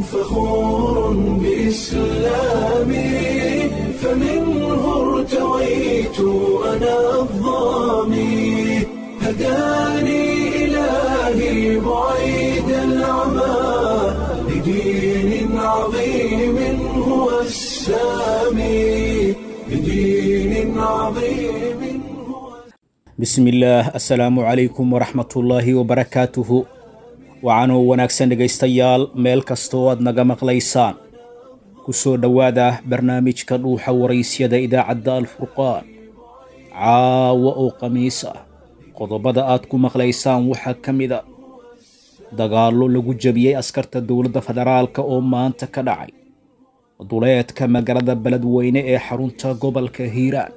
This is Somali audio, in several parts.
فخور بإسلامي فمنه ارتويت أنا الضامي هداني إلهي بعيد العمى لدين عظيم هو السامي لدين عظيم هو bismi illaah assalaamu calaykum waraxmatullaahi wabarakaatuhu waxaanuu wanaagsan dhegaystayaal meel kastoo aad naga maqlaysaan ku soo dhowaada barnaamijka dhuuxa waraysyada idaacadda alfurqaan caawa oo khamiis ah qodobada aad ku maqlaysaan waxaa ka mid a dagaallo lagu jebiyey askarta dowladda federaalka oo maanta ka dhacay duleedka magaalada beledweyne ee xarunta gobolka hiiraan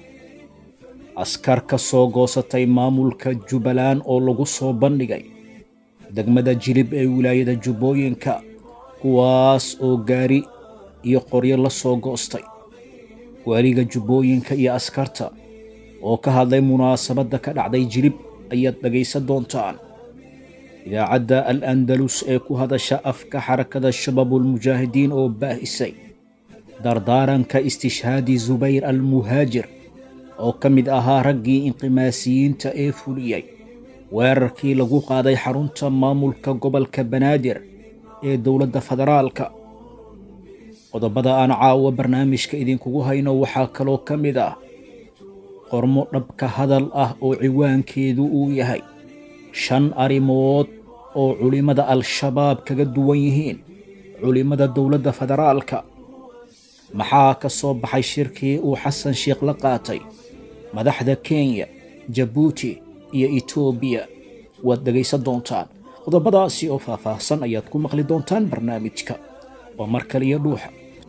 askar ka soo goosatay maamulka jubbaland oo lagu soo bandhigay degmada jilib ee wilaayada jubbooyinka kuwaas oo gaari iyo qoryo la soo goostay waaliga jubbooyinka iyo askarta oo ka hadlay munaasabadda ka dhacday jilib ayaad dhegaysan doontaan idaacadda al andalus ee ku hadasha afka xarakada shabaabulmujaahidiin oo baahisay dardaaranka istishhaadi zubayr al muhaajir oo ka mid ahaa raggii inqimaasiyiinta ee fuliyey weerarkii lagu qaaday xarunta maamulka gobolka banaadir ee dowladda federaalka qodobada aan caawa barnaamijka idinkugu hayno waxaa kaloo ka mid ah qormo dhabka hadal ah oo ciwaankeedu uu yahay shan arrimood oo culimmada al-shabaab kaga duwan yihiin culimmada dowladda federaalka maxaa ka soo baxay shirkii uu xasan sheikh la qaatay madaxda kenya jabuuti iyo etoobiya waad dhegaysan doontaan qodobadaasi oo faahfaahsan ayaad ku maqli doontaan barnaamijka waa mar kaliya dhuuxa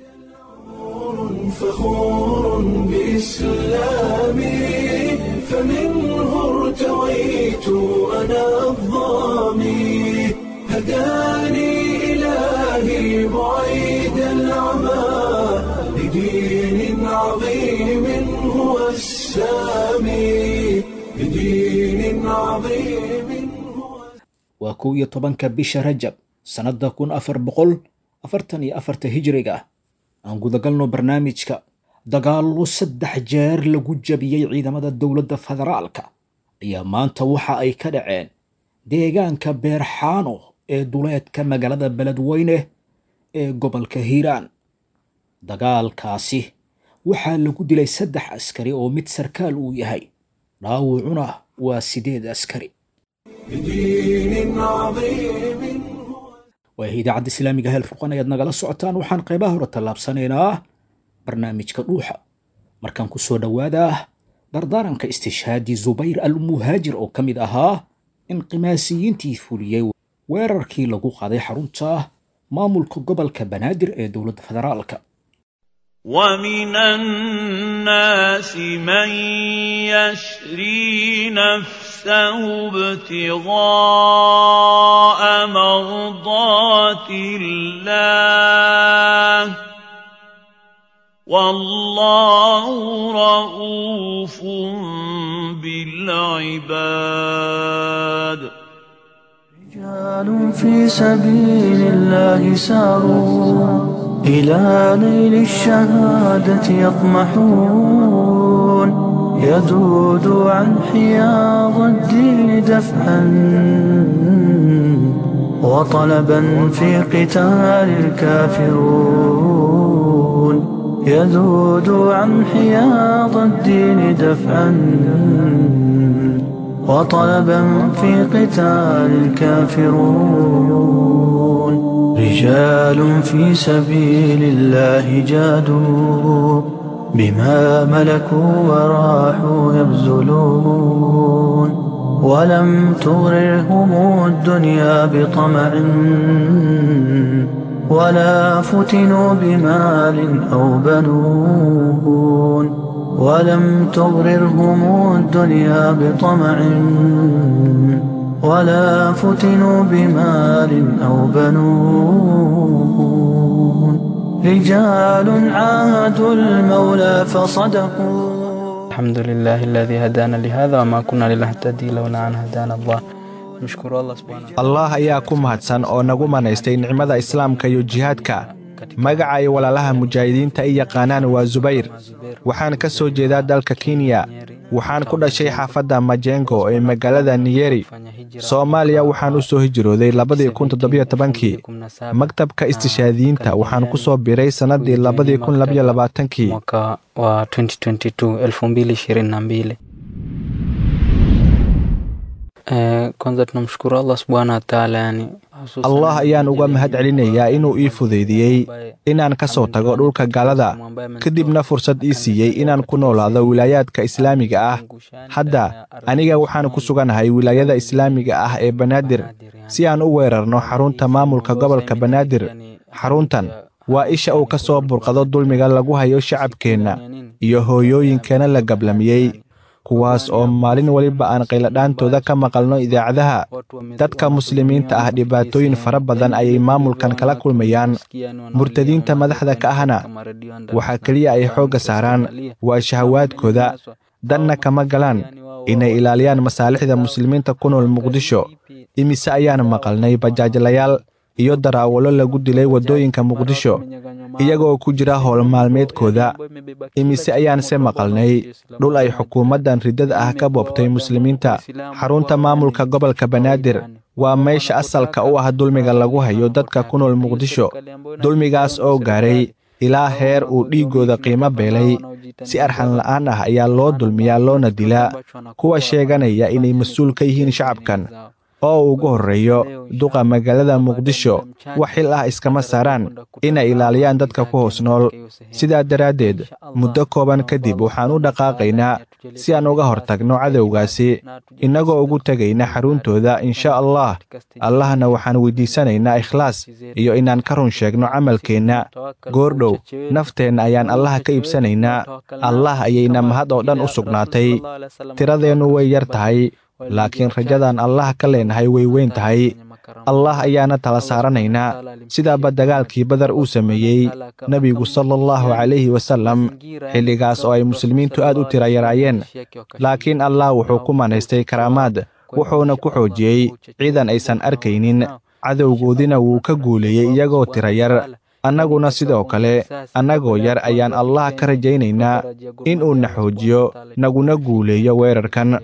فخور بإسلامي فمنه ارتويت أنا الضامي هداني إلهي بعيد العمى لدين عظيم هو السامي لدين عظيم هو waa kow iyo tobanka bisha rajab sannadda kun afar boqol afartan iyo afarta hijriga aan gudagalno barnaamijka dagaallo saddex jeer lagu jabiyey ciidamada dowladda federaalka ayaa maanta waxa ay ka dhaceen deegaanka beerxaano ee duleedka magaalada beledweyne ee gobolka hiiraan dagaalkaasi waxaa lagu dilay saddex askari oo mid sarkaal uu yahay dhaawucuna waa sideed askari لدين عظيم هو waayahay idaacadda islaamiga heel furqan ayaad nagala socotaan waxaan qaybaha hore tallaabsanaynaa barnaamijka dhuuxa markaan ku soo dhowaadaa dardaaranka istishhaadi zubayr al muhaajir oo ka mid ahaa inqimaasiyiintii fuliyey weerarkii lagu qaaday xarunta maamulka gobolka banaadir ee dowladda federaalka ومن الناس من يشري نفسه ابتغاء مرضات الله والله رؤوف بالعباد رجال في سبيل الله ساروا إلى نيل الشهادة يطمحون يذود عن حياض الدين دفعا وطلبا في قتال الكافرون يذود عن حياض الدين دفعا وطلبا في قتال الكافرون رجال في سبيل الله جادوا بما ملكوا وراحوا يبذلون ولم تغررهم الدنيا بطمع ولا فتنوا بمال أو بنون ولم تغررهم الدنيا بطمع ولا فتنوا بمال أو بنون رجال عاهدوا المولى فصدقوا الحمد لله الذي هدانا لهذا وما كنا لنهتدي لولا أن هدانا الله mshukuru Allah subhanahu wa ta'ala. allah ayaa ku mahadsan oo nagu manaystay nicmada islaamka iyo jihaadka magaca ay walaalaha mujaahidiinta i yaqaanaan waa zubayr waxaan ka soo jeedaa dalka kenya waxaan ku dhashay xaafadda majengo ee magaalada niyeri soomaaliya waxaan u soo hijrooday labadii kun toddobiyo tobankii maktabka istishaadiyiinta waxaan ku soo biray sannadii labadii kun labayo labaatankii mwaka wa 2022 2022 Eh, kwanza tunamshukuru Allah subhanahu wa ta'ala yani hususan allah ayaan uga mahad celinayaa inuu ii fudaydiyey inaan ka soo tago dhulka gaalada kadibna fursad ii siiyey inaan ku noolaado wilaayaadka islaamiga ah hadda aniga waxaan ku suganahay wilaayada islaamiga ah ee banaadir si aan u weerarno xarunta maamulka gobolka banaadir xaruntan waa isha uu ka soo burqado dulmiga lagu hayo shacabkeenna iyo hooyooyinkeenna la gablamiyey kuwaas oo maalin waliba aan qayladhaantooda ka maqalno idaacadaha dadka muslimiinta ah dhibaatooyin fara badan ayay maamulkan kala kulmayaan murtadiinta madaxda ka ahna waxaa keliya ay xoogga saaraan waa shahawaadkooda danna kama galaan inay ilaaliyaan masaalixda muslimiinta ku nool muqdisho imise ayaan maqalnay bajaajlayaal iyo daraawalo lagu dilay waddooyinka muqdisho iyagoo ku jira howl maalmeedkooda imise ayaanse maqalnay dhul ay xukuumaddan riddada ah ka boobtay muslimiinta xarunta maamulka gobolka banaadir waa meesha asalka u ah dulmiga lagu hayo dadka ku nool muqdisho dulmigaas oo gaaray ilaa heer uu dhiiggooda qiimo beelay si arxan la'aan ah ayaa loo dulmiyaa loona dilaa kuwa sheeganaya inay mas-uul ka yihiin shacabkan oo ugu horreeyo duqa magaalada muqdisho wax xil ah iskama saaraan inay ilaaliyaan dadka ku hoos nool sidaa daraaddeed muddo kooban kadib waxaan u dhaqaaqaynaa si aan uga hortagno cadowgaasi innagoo ugu tegayna xaruntooda insha allah allahna waxaan weydiisanaynaa ikhlaas iyo inaan ka run sheegno camalkeenna goordhow nafteenna ayaan allaha ka iibsanaynaa allah ayayna mahad oo dhan u sugnaatay tiradeennu way yar tahay laakiin rajadaan allah ka leenahay way weyn tahay allah ayaana tala saaranaynaa sidaaba dagaalkii badar uu sameeyey nebigu sala allahu calayhi wasallam xilligaas oo ay muslimiintu aad u tira yaraayeen laakiin allah wuxuu ku manaystay karaamaad wuxuuna ku xoojiyey ciidan aysan arkaynin cadowgoodina wuu ka guuleeyey iyagoo tira yar annaguna sidoo kale annagoo yar ayaan allah ka rajaynaynaa in uu na xoojiyo naguna guuleeyo weerarkan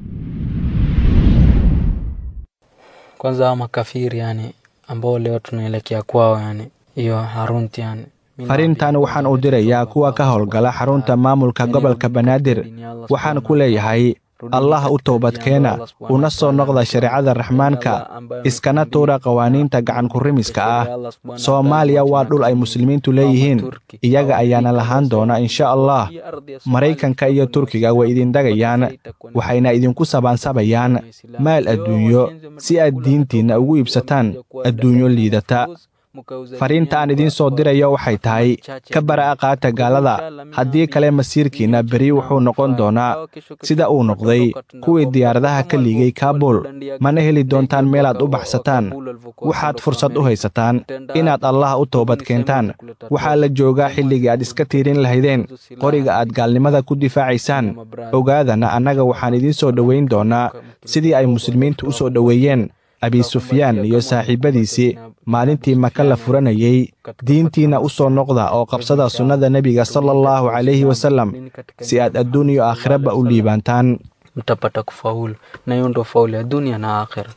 kwanza hawa makafiri yani ambao leo tunaelekea kwao yani hiyo harunti yani fariintan waxaan u dirayaa kuwa ka howlgala xarunta maamulka gobolka banaadir waxaan ku leeyahay allah u toobadkeena una soo noqda shareecada raxmaanka iskana tuura qawaaniinta gacankurimiska ah soomaaliya waa dhul ay muslimiintu leeyihiin iyaga ayaana lahaan doona insha allah maraykanka iyo turkiga way idin dagayaan waxayna idinku sabaansabayaan maal adduunyo si aad diintiinna ugu iibsataan adduunyo liidata fariinta aan idiin soo dirayo waxay tahay ka bara'a qaata gaalada haddii kale masiirkiinna beri wuxuu noqon doonaa sida uu noqday kuwii diyaaradaha ka liigay kaabul mana heli doontaan meelaad u baxsataan waxaad fursad u haysataan inaad allah u toobad keentaan waxaa la joogaa xilligii aad iska tiirin lahaydeen qoriga aad gaalnimada ku difaacaysaan ogaadana annaga waxaan idiin soo dhowayn doonaa sidii ay muslimiintu u soo dhoweeyeen abi sufyaan iyo saaxiibbadiisii maalintii maka la furanayey diintiinna u soo noqda oo qabsada sunnada nebiga sala allahu calayhi wasallam si aad adduun iyo aakhiraba u liibaantaan mtapata kufaulu na hiyo ndo faulu ya dunia na akhira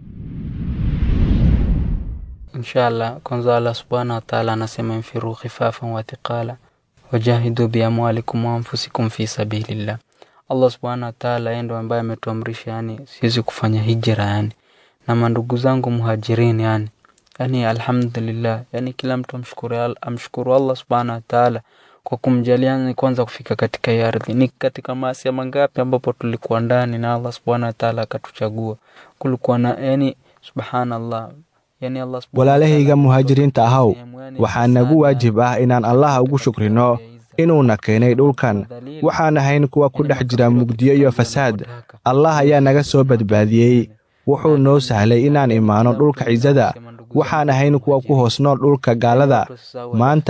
inshallah kwanza allah subhanahu wa ta'ala anasema infiru khifafan wa thiqala wajahidu biamwalikum wa anfusikum fi sabilillah allah subhanahu wa ta'ala yeye ndo ambaye ametuamrisha yani sisi kufanya hijra yani na mandugu zangu muhajirini yani yani alhamdulillah yani kila mtu amshukuru al- amshukuru allah subhanahu wa ta'ala kwa kumjalia ni kwanza kufika katika hii ardhi ni katika maasia mangapi ambapo tulikuwa ndani na allah subhanahu wa ta'ala akatuchagua kulikuwa na yani subhanallah yani allah subhanahu wa ta'ala walaalahayga muhaajiriinta ahaw sehemu yani waxaa nagu sana waajib ah inaan allah ugu shukrino inuuna keenay dhulkan waxaan ahayn kuwa ku dhex jira mugdiyo iyo fasaad allah ayaa naga soo badbaadiyey wuxuu noo sahlay inaan imaano dhulka cisada waxaan ahayn kuwa ku hoos nool dhulka gaalada maanta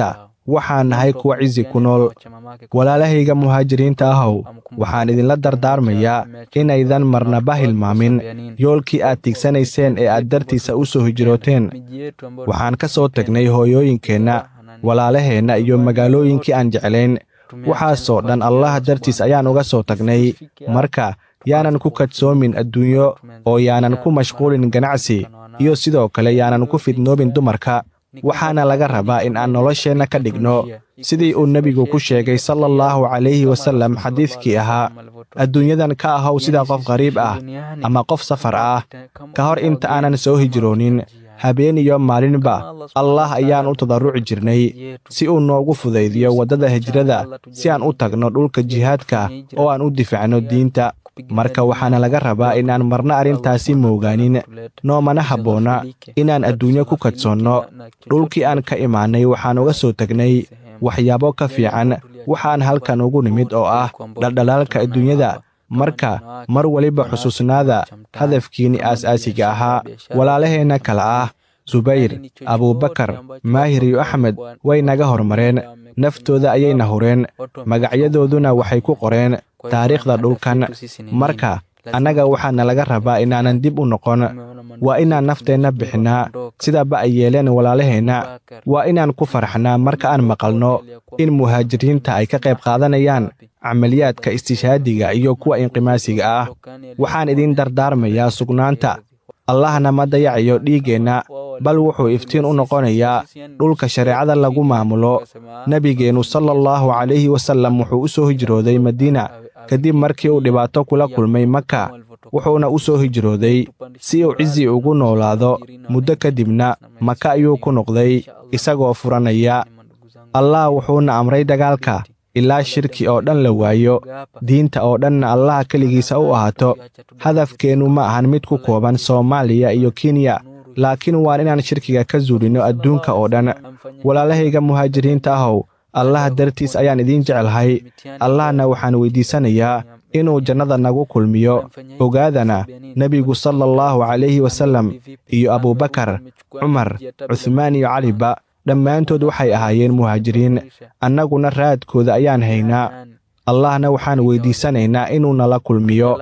waxaan nahay kuwa cizi ku nool walaalahayga muhaajiriinta ahow waxaan idinla dardaarmayaa inaydan marnaba hilmaamin yoolkii aad tigsanayseen ee aad dartiisa u soo hijrooteen waxaan ka soo tagnay hooyooyinkeenna walaalaheenna iyo magaalooyinkii aan jeclayn waxaasoo dhan allah dartiis ayaan uga soo tagnay marka yaanan ku kadsoomin adduunyo oo yaanan ku mashquulin ganacsi iyo sidoo kale yaanan ku fidnoobin dumarka waxaana laga rabaa in aan nolosheenna ka dhigno sidii uu nebigu ku sheegay sala allahu calayhi wasallam xadiidkii ahaa adduunyadan ka ahow sida qof qariib ah ama qof safar ah ka hor inta aanan soo hijroonin habeen iyo maalinba allah ayaan u tadarruci jirnay si uu noogu fudaydiyo waddada hijrada si aan u tagno dhulka jihaadka oo aan u difacno diinta marka waxaana laga rabaa inaan marna arrintaasi moogaanin noomana habboona inaan adduunyo ku kadsoonno dhulkii aan ka imaannay waxaan uga soo tegnay waxyaabo ka fiican waxaan halkan ugu nimid oo ah dhaldhalaalka adduunyada marka mar weliba xusuusnaada hadafkiinni aas-aasiga ahaa walaalaheenna kale ah subayr abuubakar maahir iyo axmed way naga hormareen naftooda ayayna hureen magacyadooduna waxay ku qoreen taariikhda dhulkan marka annaga waxaana laga rabaa inaanan dib u noqon waa inaan nafteenna bixinnaa sidaba ay yeeleen walaalaheenna waa inaan ku farxnaa marka aan maqalno in muhaajiriinta ay ka qayb qaadanayaan camaliyaadka istishhaadiga iyo kuwa inqimaasiga ah waxaan idiin dardaarmayaa sugnaanta allahna ma dayacayo dhiiggeenna bal wuxuu iftiin u noqonayaa dhulka shareecada lagu maamulo nebigeennu sala allahu calayhi wasallam wuxuu u soo hijrooday madiina kadib markii uu dhibaato kula kulmay maka wuxuuna u soo hijrooday si uu cizi ugu noolaado muddo kadibna maka ayuu ku noqday isagoo furanaya allah wuxuuna amray dagaalka ilaa shirki oo dhan la waayo diinta oo dhanna allaha keligiisa u ahaato hadafkeennu ma ahan mid ku kooban soomaaliya iyo kenya laakiin waan inaan shirkiga ka zuulinno adduunka oo dhan walaalahayga muhaajiriinta ahow allah dartiis ayaan idiin jeclahay allahna waxaan weyddiisanayaa inuu jannada nagu kulmiyo ogaadana nebigu sala allahu calayhi wasallam iyo abuubakar cumar cuhmaan iyo caliba dhammaantood waxay ahaayeen muhaajiriin annaguna raadkooda ayaan haynaa allahna waxaan weyddiisanaynaa inuu nala kulmiyo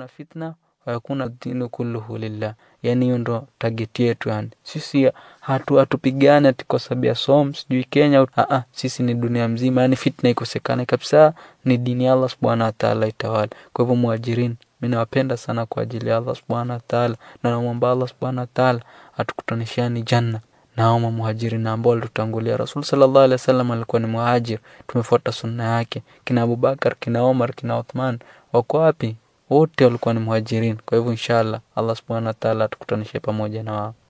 wayakuna dinu kulluhu lillah yani hiyo ndo tageti yetu yani sisi hatu hatupigane ati kwa sababu ya som sijui kenya Aa, sisi ni dunia mzima yani fitna ikosekane kabisa ni dini ya allah subhanahu wa taala itawala kwa hivyo muajirini mi nawapenda sana kwa ajili ya allah subhanahu wa taala na namwomba allah subhanahu wa taala atukutanishani janna naoma muhajirin ambao walitutangulia rasul sallallahu alaihi wasallam alikuwa ni muhajir tumefuata sunna yake kina abubakar kina omar kina uthman wako wapi wote walikuwa ni muhajirin kwa hivyo inshallah allah subhanahu wa taala atukutanishe pamoja na wao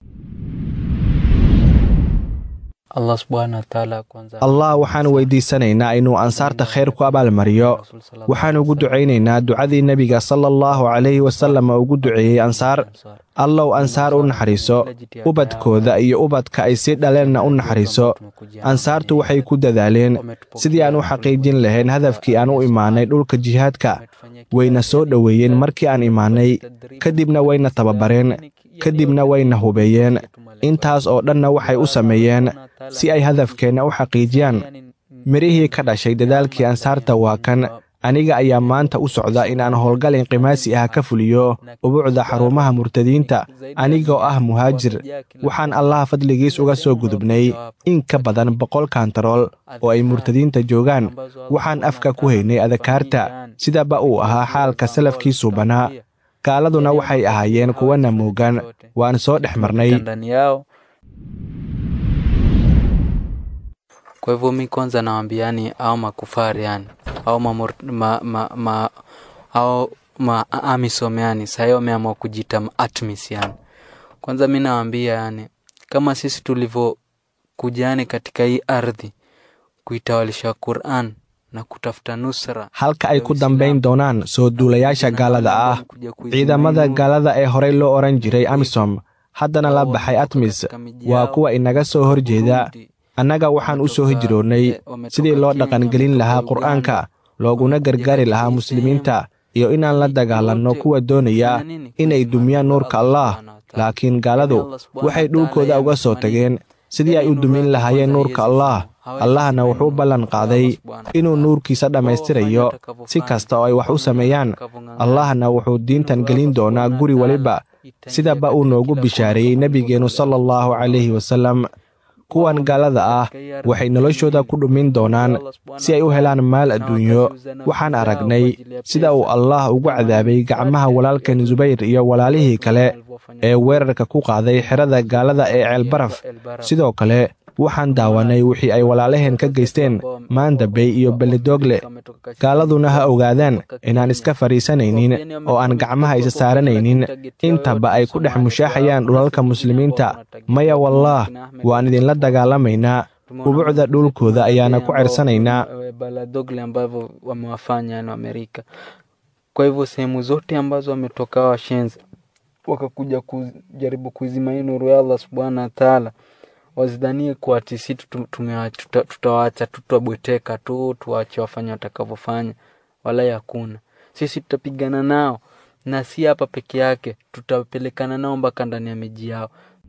allah subhanahu wa taala kwanza allah waxaan weyddiisanaynaa inuu ansaarta khayr ku abaalmariyo waxaan ugu ducaynaynaa ducadii nebiga sala allahu calayhi wasallam ugu duceeyey ansaar allow ansaar u naxariiso ubadkooda iyo ubadka ay sii dhaleenna u naxariiso ansaartu waxay ku dadaaleen sidii aan u xaqiijin lahayn hadafkii aan u imaannay dhulka jihaadka wayna soo dhoweeyeen markii aan imaannay kadibna wayna tababareen kadibna wayna hubeeyeen intaas oo dhanna waxay u sameeyeen si ay hadafkeenna u xaqiijiyaan midhihii ka dhashay dadaalkii ansaarta waa kan aniga ayaa maanta u socda inaan howlgal inqimaasi ah ka fuliyo ubuucda xarumaha murtadiinta anigoo ah muhaajir waxaan allaha fadligiis uga soo gudubnay in ka badan boqol kantarool oo ay murtadiinta joogaan waxaan afka ku haynay adakaarta sidaba uu ahaa xaalka salafkii suubanaa gaaladuna waxay ahaayeen kuwa namoogan waan soo dhex marnay ndani yao kwa hivyo mi kwanza nawambia yani au makufari yani au mamur, ma, ma, ma, au ma amisom yani sahii wameamua kujita atmis yani kwanza mi nawambia yani kama sisi tulivyokuja yani katika hii ardhi kuitawalisha quran na kutafuta nusra halka ay ku dambayn doonaan soo duulayaasha gaalada ah ciidamada gaalada ee horey loo odhan jiray amisom haddana la baxay atmis waa kuwa inaga soo hor jeeda annaga waxaan u soo hijroonnay sidii loo dhaqangelin lahaa qur'aanka looguna gargaari lahaa muslimiinta iyo inaan la dagaalanno kuwa doonaya inay dumiyaan nuurka allah laakiin gaaladu waxay dhulkooda uga soo tageen sidii ay u dumin lahaayeen nuurka allah allahna wuxuu ballan qaaday inuu nuurkiisa dhammaystirayo si kasta oo ay wax u sameeyaan allahna wuxuu diintan gelin doonaa guri weliba sidaba uu noogu bishaareeyey nebigeennu sala allahu calayhi wasallam kuwan gaalada ah waxay noloshooda ku dhumin doonaan si ay u helaan maal adduunyo waxaan aragnay sida uu allah ugu cadaabay gacmaha walaalkan subayr iyo walaalihii kale ee weerarka ku qaaday xerada gaalada ee ceelbaraf sidoo kale waxaan daawanay wixii ay walaalaheen ka geysteen maandabey iyo belledoogle gaaladuna ha ogaadaan inaan iska fadhiisanaynin oo aan gacmaha isa saaranaynin intaba ay ku dhex mushaaxayaan dhulalka muslimiinta maya wallaah waan idinla dagaalamaynaa ubucda dhulkooda ayaana ku cersanaynaa kwa hivyo sehemu zote ambazo wametoka washenzi wakakuja kujaribu kuizima hii nuru ya Allah subhanahu wa ta'ala wasidhanie kuwa ati si tutawaacha tutwabweteka tu tuwache wafanye watakavyofanya wala hakuna sisi tutapigana nao na si hapa peke yake tutapelekana nao mpaka ndani ya miji yao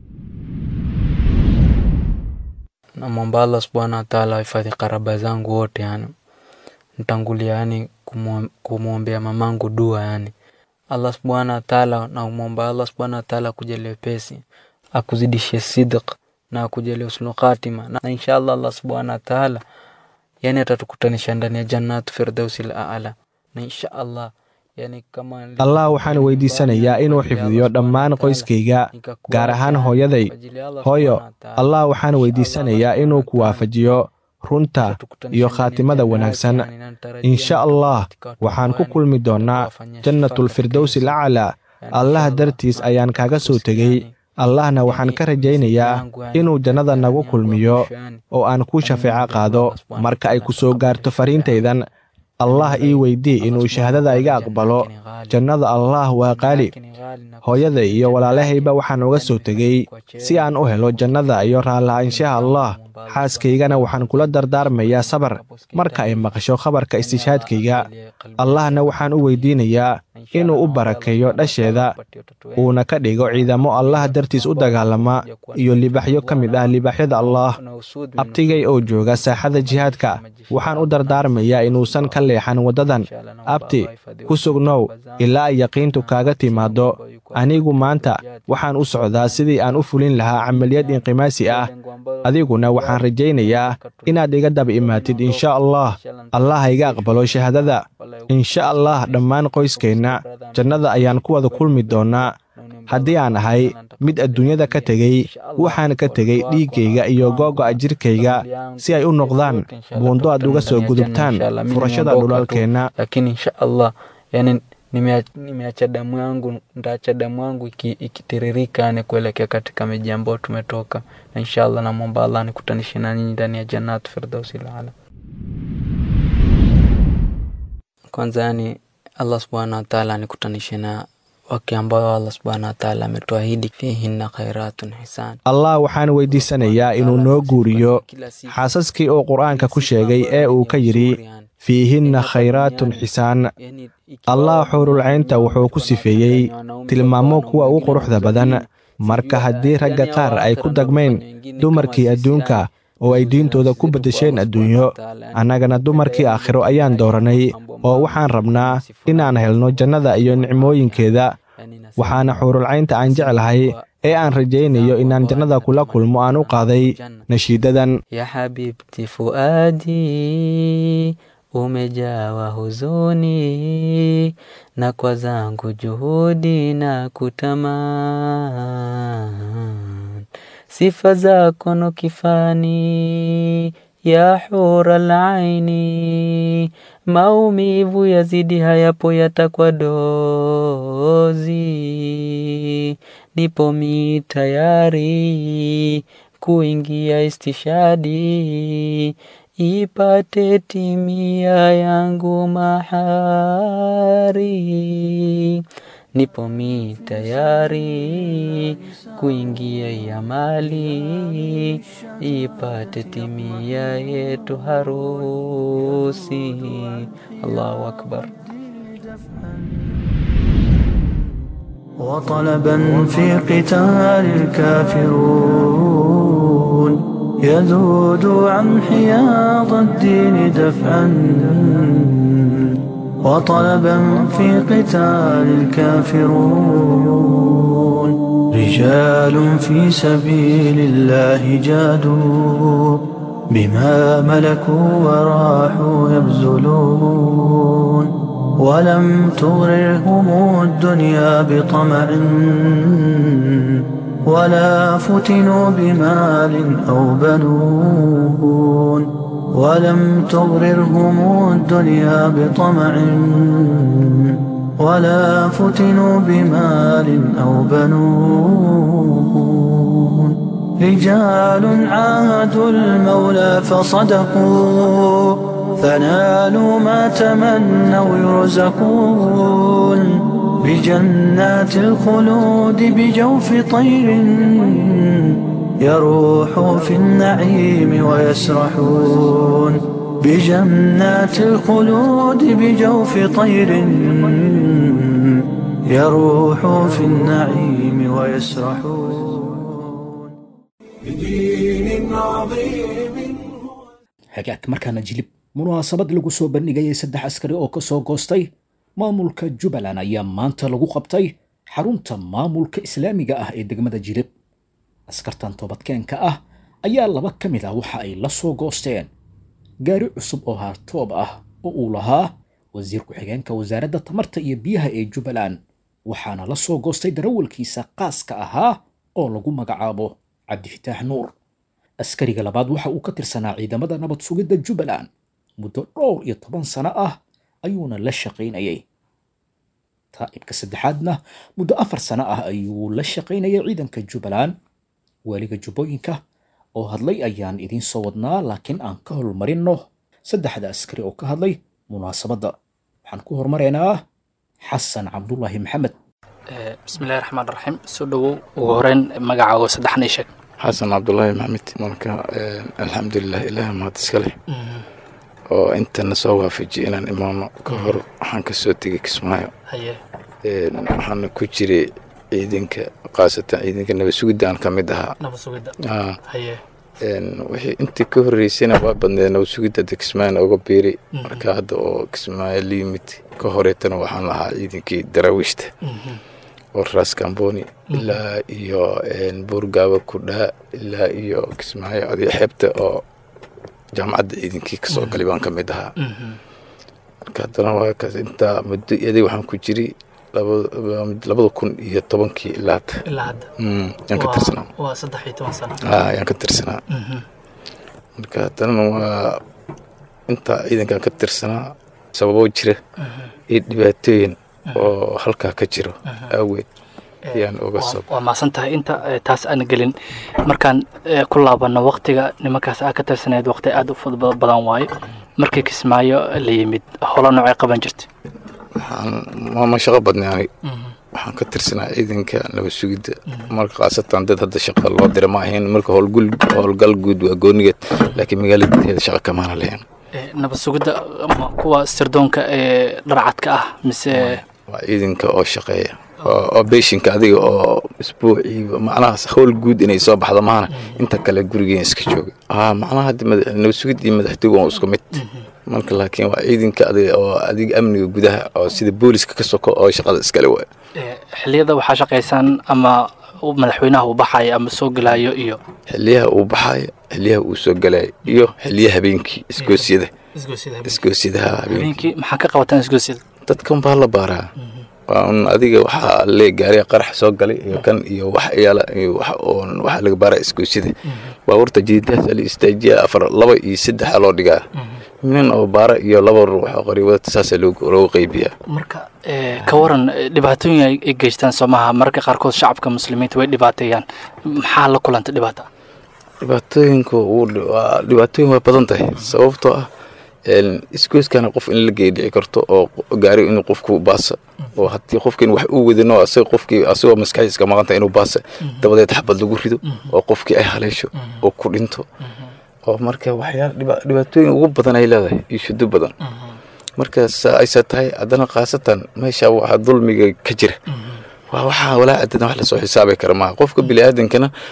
namwomba allah subhanahu wataala wahifadhi karaba zangu wote yani ntangulia yani kumwombea mamangu dua yani allah subhanahu wataala namwomba allah subhanahu wataala akujalie pesi akuzidishe sidq na akujalia husnul khatima na, na inshallah Allah subhanahu wa ta'ala yani atatukutanisha ndani ya jannatu firdausil a'la na inshallah yani kama allah waxaan weydiisanayaa inuu xifdiyo dhammaan qoyskayga gaar ahaan hooyaday hooyo allah waxaan weydiisanayaa inuu ku waafajiyo runta iyo khaatimada wanaagsan insha allah waxaan ku kulmi doonnaa jannatulfirdowsi alaclaa allah dartiis ayaan kaaga soo tegey allahna waxaan ka rajaynayaa inuu jannada nagu kulmiyo oo aan kuu shafeeco qaado marka ay ku soo gaarto fariintaydan allah ii weydii inuu shahaadada iga aqbalo jannada allah waa qaali hooyaday iyo walaalahayba waxaan uga soo tegey si aan u helo jannada iyo raalla'aanshaha allah xaaskaygana waxaan kula dardaarmayaa sabar marka ay maqasho khabarka istishaadkayga allahna waxaan u weydiinayaa inuu u barakeeyo dhasheeda uuna ka dhigo ciidamo allah dartiis u dagaalama iyo libaxyo ka mid ah libaxyada allah abtigay oo jooga saaxada jihaadka waxaan u dardaarmayaa inuusan ka leexan waddadan abti ku sugnow ilaa ay yaqiintu kaaga timaaddo anigu maanta waxaan u socdaa sidii aan u fulin lahaa camaliyad inqimaasi ah adiguna waxaan rajaynayaa inaad iga daba imaatid insha allah allah ha iga aqbalo shahaadada insha allah dhammaan qoyskeenna jannada ayaan ku wada kulmi doonnaa haddii aan ahay mid adduunyada ka tegey waxaan ka tegey dhiiggayga iyo googo'a jirkayga si ay u noqdaan buundo aad uga soo gudubtaan furashada dhulalkeenna lakini insha allah yani nimeacha damu yangu ntaacha damu yangu ikitiririka iki yani kuelekea katika miji ambayo tumetoka na insha allah namwomba allah nikutanishe na nyinyi ndani ya jannatu firdausi lala kwanza yani allah subhanahu wataala anikutanishe na wake ambayo allah subhanahu wataala ametuahidi fihinna khairatun hisan allah waxaan weydiisanayaa inuu noo guuriyo xaasaskii uu qur-aanka ku sheegay ee uu ka yidhi fiihinna khayraatun xisaan allah xuurulcaynta wuxuu ku sifeeyey tilmaamo kuwa ugu quruxda badan marka haddii ragga qaar ay ku dagmayn dumarkii adduunka oo ay diintooda ku beddesheen adduunyo annagana dumarkii aakhiro ayaan dooranay oo waxaan rabnaa inaan helno jannada iyo nicmooyinkeeda waxaana xuurulcaynta aan jeclahay ee aan rajaynayo inaan jannada kula kulmo aan u qaaday nashiidadan ya xabiibti fuaadi umejawa huzuni na kwa zangu juhudi na kutaman sifa zako no kifani ya hura laini maumivu yazidi hayapo yatakwa dozi nipo mi tayari kuingia istishadi ipate timia yangu mahari nipo mi tayari kuingia ya mali ipate timia yetu harusi allahu akbar وطلبا في قتال الكافرون يذود عن حياض الدين دفعا وطلبا في قتال الكافرون رجال في سبيل الله جادوا بما ملكوا وراحوا يبذلون ولم تغررهم الدنيا بطمع ولا فتنوا بمال أو بنون ولم تغررهم الدنيا بطمع ولا فتنوا بمال أو بنون رجال عاهدوا المولى فصدقوا فنالوا ما تمنوا يرزقون بجنات الخلود بجوف طير يروح في النعيم ويسرحون بجنات الخلود بجوف طير يروح في النعيم ويسرحون بدين عظيم hagaag markaana jilib munaasabad lagu soo bandhigayay saddex askari oo ka soo goostay maamulka jubbaland ayaa maanta lagu qabtay xarunta maamulka islaamiga ah ee degmada jilib askartan toobadkeenka ah ayaa laba ka mid ah waxa ay la soo goosteen gaari cusub oo haartoob ah oo uu lahaa wasiir ku-xigeenka wasaaradda tamarta iyo biyaha ee jubbaland waxaana la soo goostay darawalkiisa qaaska ahaa oo lagu magacaabo cabdifitaax nuur askariga labaad waxa uu ka tirsanaa ciidamada nabad sugidda jubbaland muddo dhowr iyo toban sano ah ayuuna la shaqaynayay taa'ibka saddexaadna muddo afar sano ah ayuu la shaqaynayay ciidanka jubbaland waaliga jubbooyinka oo hadlay ayaan idiin soo wadnaa laakiin aan ka holmarinno saddexda askari oo ka hadlay munaasabadda waxaan ku hormaraynaa xasan cabdulaahi maxamed bismillahi raxmaan raxiim soo dhowow ugu horeyn magacaago saddexnii sheeg xasan cabdulaahi maxamed marka alxamdulilah ilaah mahad iska leh oo intana soo waafajiyay inaan imaano ka hor waxaan ka soo tegay kismaayo haye waxaana ku jiray ciidanka khaasatan ciidanka nabad sugidda aan ka mid ahaa nabad sugidda Ah, haye wixii intii ka horreysayna waa badneed nabad sugidda hadda kismaayona uga biiray marka hadda oo kismaayo la yimid ka horeetana waxaan lahaa ciidankii daraawiishta oo raas kamboni ilaa iyo buurgaaba kudhaa ilaa iyo kismaayo adiga xeebta oo jaamacadda ciidankii kasoo galay baan ka mid ahaa marka haddana waa kaas intaa muddo iyadii waxaan ku jiray laba- labada kun iyo tobankii ilaa hadda ilaa hadda Mm, yaan ka tirsanaa waa saddex iyo toban sano ah yaan ka tirsanaa marka haddana waa intaa ciidankan ka tirsanaa sababo jira iyo dhibaatooyin oo halkaa ka jiro aaweed ayaan uga Waa- soo waa maasan tahay inta eh, taas aan gelin markaan eh, ku laabanno waktiga nimankaas aa ka tirsaneed waqti aad u fudud badan waaye markii kismaayo la yimid holo noocay qaban jirtay waxaan maama shaqo badnay anig waxaan ka tirsanaa ciidanka nabad sugidda marka khaasatan dad hadda shaqa loo dira ma ahayn marka howlgul howlgal guud waa goonigeed laakiin magaalada gudaheeda shaqa kamaana lahayn Eh, nabad sugidda ma kuwa sirdoonka ee dharcadka ah mise waa ciidanka oo shaqeeya oo oo beeshinka adiga oo isbuuciiba macnaha howl guud inay soo baxdo maahana inta kale gurigeen iska jooga ah macnaha hadda mada- nabad sugid iyo madaxtooygu waa isku mid marka laakiin waa ciidanka adiga oo adiga amniga gudaha oo sida booliska ka soko oo shaqada iskale waay eh, xilliyada waxaa shaqaysaan ama uu madaxweynaha uu baxayo ama soo gelayo iyo xiliyaha uu baxaayo xiliyaha uu soo galaayo iyo xiliyaha habeenkii isgoosyada isgoosyadaha habeenkii habeenkii maxaa ka qabataan isgoosida dadkan baa la baaraa waa un adiga waxaa lee gaariga qarax soo galay iyo kan iyo wax yaala iyo wax oon waxaa laga baaraa isgoosyada baabuurta jadiidahaas la istaajiya afar laba iyo saddexa loo dhigaa nin oo baara iyo laba ruux oo qariibada saasaa loogu loogu qaybiyaa marka eh, ka waran eh, dhibaatooyin ay ay geystaan soomaha mararka qaarkood shacabka muslimiinta way dhibaateeyaan maxaa la kulanta dhibaata dhibaatooyinku wuu dhi- waa dhibaatooyin waa badan tahay sababtoo ah een, isgooskana qof in la geey dhici karto oo qo- gaari inuu qofku baasa oo haddii qofkin wax uu wadino asaga qofkii asagoo maskaxdiis ka maqanta inuu baasa dabadeed xabad lagu rido oo qofkii ay haleesho oo ku dhinto oo marka waxyaala dhiba- dhibaatooyin ugu badan ay leedahay iyo shudo badan marka saa aysa tahay haddana khaasatan meesha waxaa dulmiga ka jira waa waxaa walaa adana wax lasoo xisaabi kara maaha qofka biniaadankana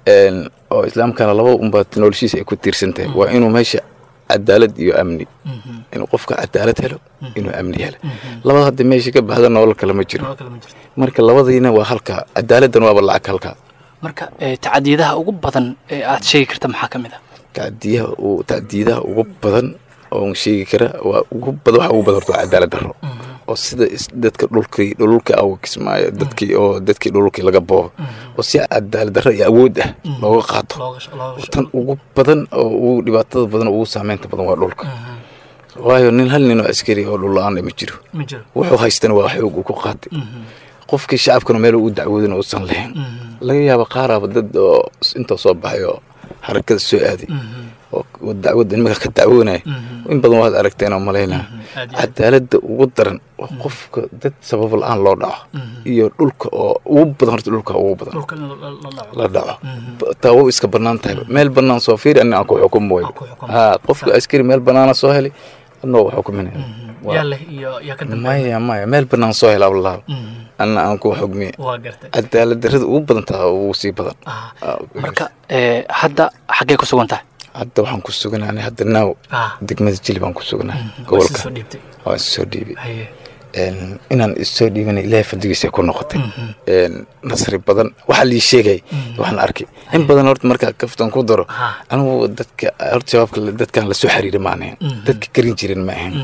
een, oo islaamkana laba unbaa noloshiisa ay ku tiirsan tahay waa inuu meesha cadaalad iyo amni inuu qofka cadaalad helo inuu amni helo labada hadda meesha ka baxda nolol kale ma jiro Nolol kale ma jirto. marka labadiina waa halka cadaaladdan waaba lacag halka marka eh, tacadiyadaha ugu badan ee aad sheegi karta maxaa ka mid ah tacdiyaha uu tacdiidaha ugu badan oon sheegi kara waa ugu badan waxa ugu badan horta waa cadaalad darro oo sida is- dadka dhulkii dhululka aw kismaayo dadkii oo dadkii dhululkii laga boobo oo si cadaalad darro iyo awood ah looga qaato looga sh- looga sh- tan ugu badan oo ugu dhibaatada badan ugu saameynta badan waa dhulka waayo nin hal nin oo askari oo dhul la-aan ma jiro ma jiro wuxuu haystana waa xoog uu ku qaatay qofkii shacabkana meel u dacwoodin uusan lahayn laga yaaba qaaraaba dad oo inta soo baxay oo harakada soo aaday oo oo dacwadda nimanka ka dacwoonaya in badan waad aragteen oo malaynaa aad iyo aad. cadaaladda ugu daran waa qofka dad sabab la-aan loo dhaco iyo dhulka oo ugu badan horta dhulka ugu badan dhulka in la- la- la dhaco la dhaco taa waa iska bannaan tahay meel bannaan soo fiiri ani aan ku xukumo way Aan ku xukumo. ha qofka askari meel bannaana soo helay anoo waa xukuminaya Waa- yaa leh iyo yaa ka dambeeya maya maya meel bannaan soo hela ablaha anna aan ku xugmiye waa gartay cadaalad darrada ugu badan taha ugu sii badan Ah, Ah, marka eh, hadda xaggee ku sugan tahay hadda waxaan ku suganaanay hadda naaw Ah. degmada jili baan ku suganaa waa gobolka soo dhiibtay waan isoo dhiibay haye Een, inaan isoo dhiibana ilaahay fadligiisa ku noqotay Een, nasri badan waxaa lii sheegay waxaan arkay in badan horta markaa kaftan ku daro Ha. anigu dadka horta jawaabka la- dadkan lasoo xiriira ma ahayn dadka karin jirin ma ahayn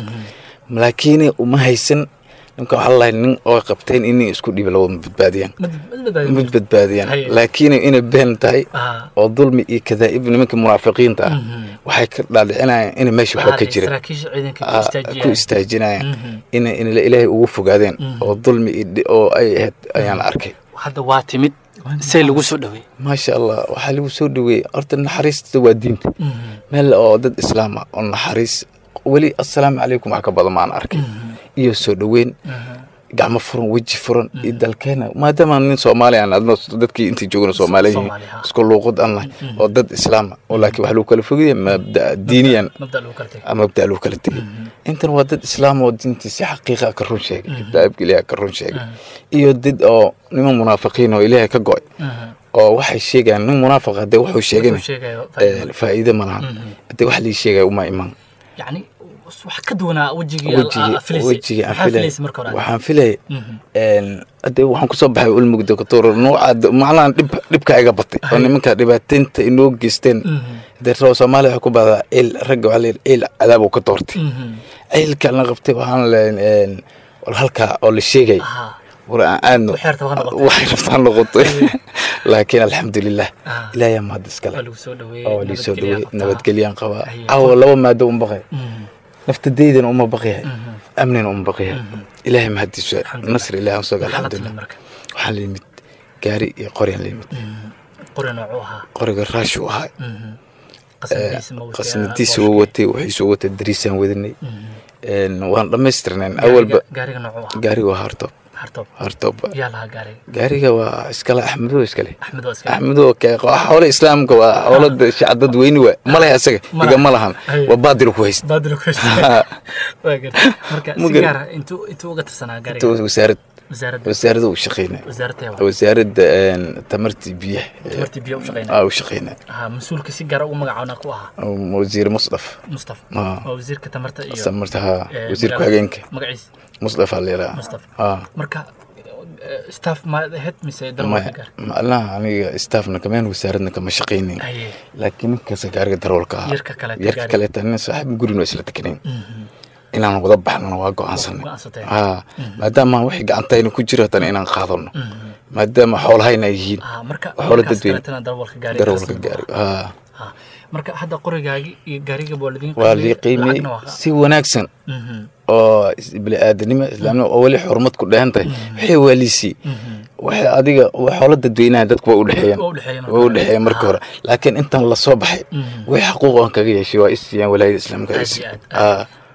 laakiin uma haysan ninka waxaa lalahay nin oo qabteen inay isku dhiiba labada ma badbaadiyaan mid mid badbaadi mid badbaadiyaan Haye. laakiin inay been tahay Ah. oo dulmi iyo kadaa'ib nimanka munaafiqiinta ah waxay ka dhaadhicinayaan in meesha waxba ka jira saraakiisha ciidanka ku Ah, ku istaajiyaan istaajinayaan in in ilaahay ugu fogaadeen oo dulmi iyo dhi- oo ay ahayd ayaan arkay hadda waa timid see lagu soo dhaweey maasha allah waxaa lagu soo dhaweeyey horta naxariista waa diinta meel oo dad islaam ah oo naxariis weli assalaamu calaykum wax ka badan maan arkay iyo soo dhaweyn gacmo furan weji furan iyo dalkeena maadaama nin soomaali aan adno dadkii intii joogna soomaali yihiin Soomaali, ha. isku luuqad aan nahay oo dad islaam ah oo laakiin wax lagu kala fogaya mabda diiniyan mabda lagu kala tegay mabda lagu kala tegay intan waa dad islaam oo diintiisa xaqiiqa ka run sheegay kitaabka ilaahay ka run sheegay iyo dad oo niman munaafiqiin oo ilaahay ka go'ay oo waxay sheegayaan nin munaafiq hadee wuxuu sheegana Wuxuu sheegayo eh, faa'iido ma lahan hadee wax lii sheegaya uma iman yacni wax ka duwanaa wejigii wejigii filaysay wejigii aan maxaa filay filaysay marka hore waxaan filay hadee waxaan kusoo baxay ulmug doctor nooca macnahan dhib dhibka iga batay oo nimanka dhibaataynta inoo geysteen hadee rabo soomaaliya waxaa ku bahdaa ciil ragga waxaa layidhi ciil cadaab uu ka doortay ciilka la qabtay waxaan leeyahay wal halkaa oo la sheegay Aha. war aan aadno Waxay rabtaa ha noqotay. waxay rabtaa ha noqotay laakiin alxamdulilah Ah. ilaahay aa mahad iskale waa lagu soo dhaweeyey oo lii soo dhaweeyey qabtaa. nabadgelyaan qabaa Haye. caawa laba maado un baqay Mhm. naftadeydana uma baqyahay amnina uma baqyahay ilaahay mahadiisu Alxamdulilah. nasri ilaahay aan sooga Maxaa la timid alxamdulilah marka waxaan la yimid gaari iyo qoryaan la yimid qori noocuu ahaa qoriga raashuu ahaa qasnadiisa ma watay? qasnadiisa Booshka? wuu watay waxiisuu watay dariisaan wadanay Een, waan dhammaystirnayn awalba Gaariga- gaariga noocuu ahaa gaariga waa hartoob hartoob hartoob yaa lahaa gaariga gaariga waa iskale axmedo iskale axmed waa iska axmedo ke xoole islaamka waa xoolada shacdad weyni waa malaha isaga Ma iga laha. ma lahan Haye. waa baadil ku haysta baadil ku haystay waa gartay marka Ma si gar- gaar ah intuu intuu uga tirsanaa gaariga wasaarad wasaaradda wasaaradda uu shaqeynaya wasaaradda waa wasaaradda een, tamartii biyaha tamartii biyo u shaqeynaya aa u shaqeynaya aha mas-uulka si gaara ugu magacaabna ku ahaa wasiir musdaf mustafa Ah. waa wasiirka tamarta iyo tamarta haa eh, wasiir magaalada- ku-xigeenka magaciisa musdaf aa layidhaha Mustafa. aa marka eh, staff ma ahayd mise maya darwalka gaar macnaha aniga staffna kameen wasaaradna kama shaqeynayn haye laakiin ninkaas gaariga daroolka ahaa Yarka kaleeta yarka gaariga. kaleeta nin saaxiib gurino isla tekanayn inaan wada baxnana waa go-aansanay Go'aansateen. haa maadaama wixii gacantayna ku jiro haddana inaan qaadano maadaama xoolahayna ay yihiin ah marka xoolo markaas dadweyne kaleetana darwalka gaariga daroolka kasoo gaari haa Ah, marka hadda qorigaagi iyo gaariga waa ladin waa lii qiimey lacagna waa- si wanaagsan Mhm. oo is- bini'aadanimo islaamnimo oo weli xurmad ku dheehan tahay waxay waaliisii waxay adiga waa xoolo dadweynaha dadku waa u dhexeeyeen Waa u dhexeeyeen marka waa u hore. dhexeeyeen marka hore laakiin intan la soo baxay way xaquuq aan kaga yeeshay waa isiiyaan walaayada islaamka ay Aad iyo siiyaan. aad, Aa,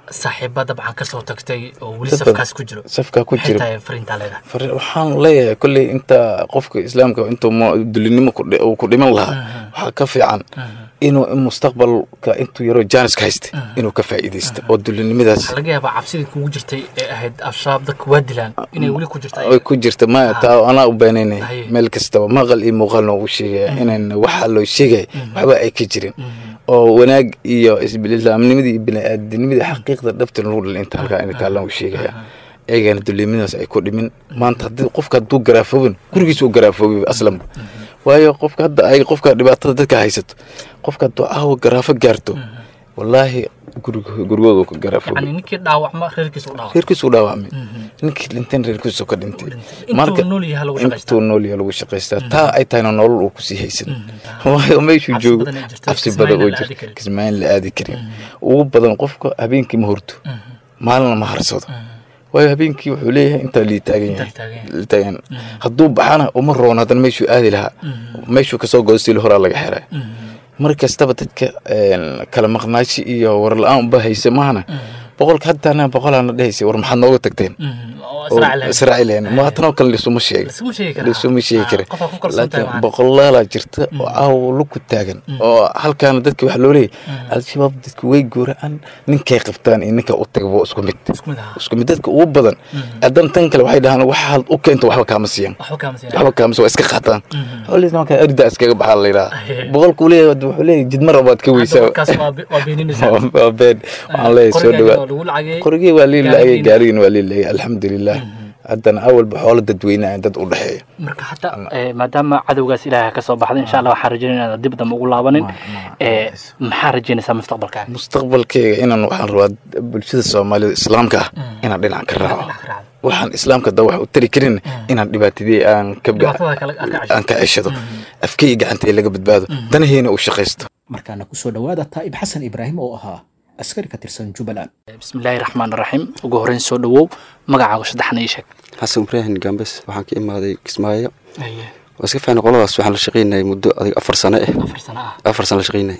saaxiiba dabcan kasoo tagtay oo weli Dad badan. safkaas ku jiro safkaa ku maxay jiro tahay fariintaa leedahay Far- waxaan leeyahay kolley inta qofka islaamka intuu mo- dulinimo ku dhi- uu ku dhiman lahaa waxaa ka fiican inuu in mustaqbalka intuu yaroo jaaniska haysta inuu ka faa'iidaysto oo dulinimadaas waxaa laga yaabaa cabsidii kugu jirtay ee ahayd al-shabaab dadka waa dilaan inay weli ku jirto ay ku jirta maya taa anaa u beenaynay Haye. meel kastaba maqal iyo muuqaal noogu sheegaya inaan waxa loo sheegaya waxba ay ka jirin oo wanaag iyo islaamnimadii iyo bini'aadinimadii xaqiiqda dhabta lagu dhalin inta halkaa in kaalan u sheegaya eegana dulimadaas ay ku dhimin maanta haddii qofka hadduu garaafoobin gurigiisa u garaafoobay aslanba waayo qofka hadda ay qofka dhibaatada dadka haysato qofka hadduu caawa garaafo gaarto wallaahi gurig- gurigooda ka garaafoobay yani ninkii dhaawacma reerkiisa u dhaawac reerkiisu u dhaawacmay ninkii dhinteen reerkiisu ka dhintay intuu nool yahay lagu shaqaystaa intuu nool yahay lagu shaqaystaa taa ay tahayna nolol uu kusii haysan waayo meeshuu Cabsi joogo badan ay jirto, cabsi Kismaayo badan oo la aadi jira karin. kismaayin la aadi karin ugu badan qofka habeenkii ma horto maalina ma harsado waayo habeenkii wuxuu leeyahay intaa lii taagan yahay taagan yahay. lii taagan hadduu baxana uma roon haddana meeshuu aadi lahaa meeshuu kasoo godo sili horaa laga xiray mar kastaba dadka een, kala maqnaashi iyo war la-aan uba haysa maahana boqolka haddana boqolaana dhehaysa war maxaad nooga tagteen oo israaci lahayn ma tanoo kale lisuma sheega Lisuma sheegi kara. lisuma sheegi Ah, kara qofaa ku kalsoon tahay laakiin macna. boqolaalaa jirta oo caawa luku taagan oo halkaana dadka waxa loo leeyahy al-shabaab dadka way gooraan ninkay qabtaan iyo ninka u tagaba isku mid Isku mid, ah. isku mid dadka ugu badan haddana tan kale waxay dhahaan waxaad u keento waxba kaama siiyan waxba kaama siinaya. waxba kaama waa iska qaataan xoolihiis markaa erda iskaga baxaa la yidhaha Ahe. boqolkuu leeyahay wuxuu leeyahay jidmar waad ka Hadda weysaa warkaas waa be- waa beeninaysaa. waa been waxaan leeyahay soo Qoriga dhawaa waa lagu lacagay. qorigii waa lii laayay Gaarigiina- gaarigiina waa lii laayay alxamdulilah haddana awalba xoolo dadweynaha dad u dhexeeya marka hadda eh, maadaama cadowgaas ilaahay ka soo baxday insha allah waxaan rajaynaya inaad dib dambe ugu laabanin Eh, maxaa rajaynaysaa mustaqbalkaaga mustaqbalkeyga inaan waxaan rabaa bulshada soomaalida islaamka ah inaan dhinac ka raaco Dhinac ka raacdo. waxaan islaamka da wax u tari karin inaan dhibaatadii aan ka Dhibaatada kale aad ka ceshato. aan ka ceshado afkeyga gacantay laga badbaado danaheyna uu shaqaysto markaana kusoo dhowaada taa'ib xasan ibraahim oo ahaa askari ka tirsan jubbaland bismillaahi raxmaan raxiim ugu horreyn soo dhawow magacaaga saddexna ii sheeg xasan ibraahim gambes waxaan ka imaaday kismaayo waa iska fiicnay qoladaas waxaan la shaqaynayay muddo adig afar sano eh afar sano ah afar sano la shaqaynayay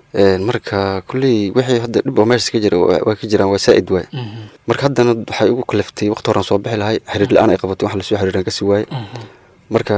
marka kulley wixii hadda dhib oo meesha ka jira waa waa ka jiraan waa saa'id waay marka haddana waxay ugu kaliftay waqti horaan soo bixi lahay xiriir la-aan ay qabatay wax lasoo xiriiraan kasii waaye marka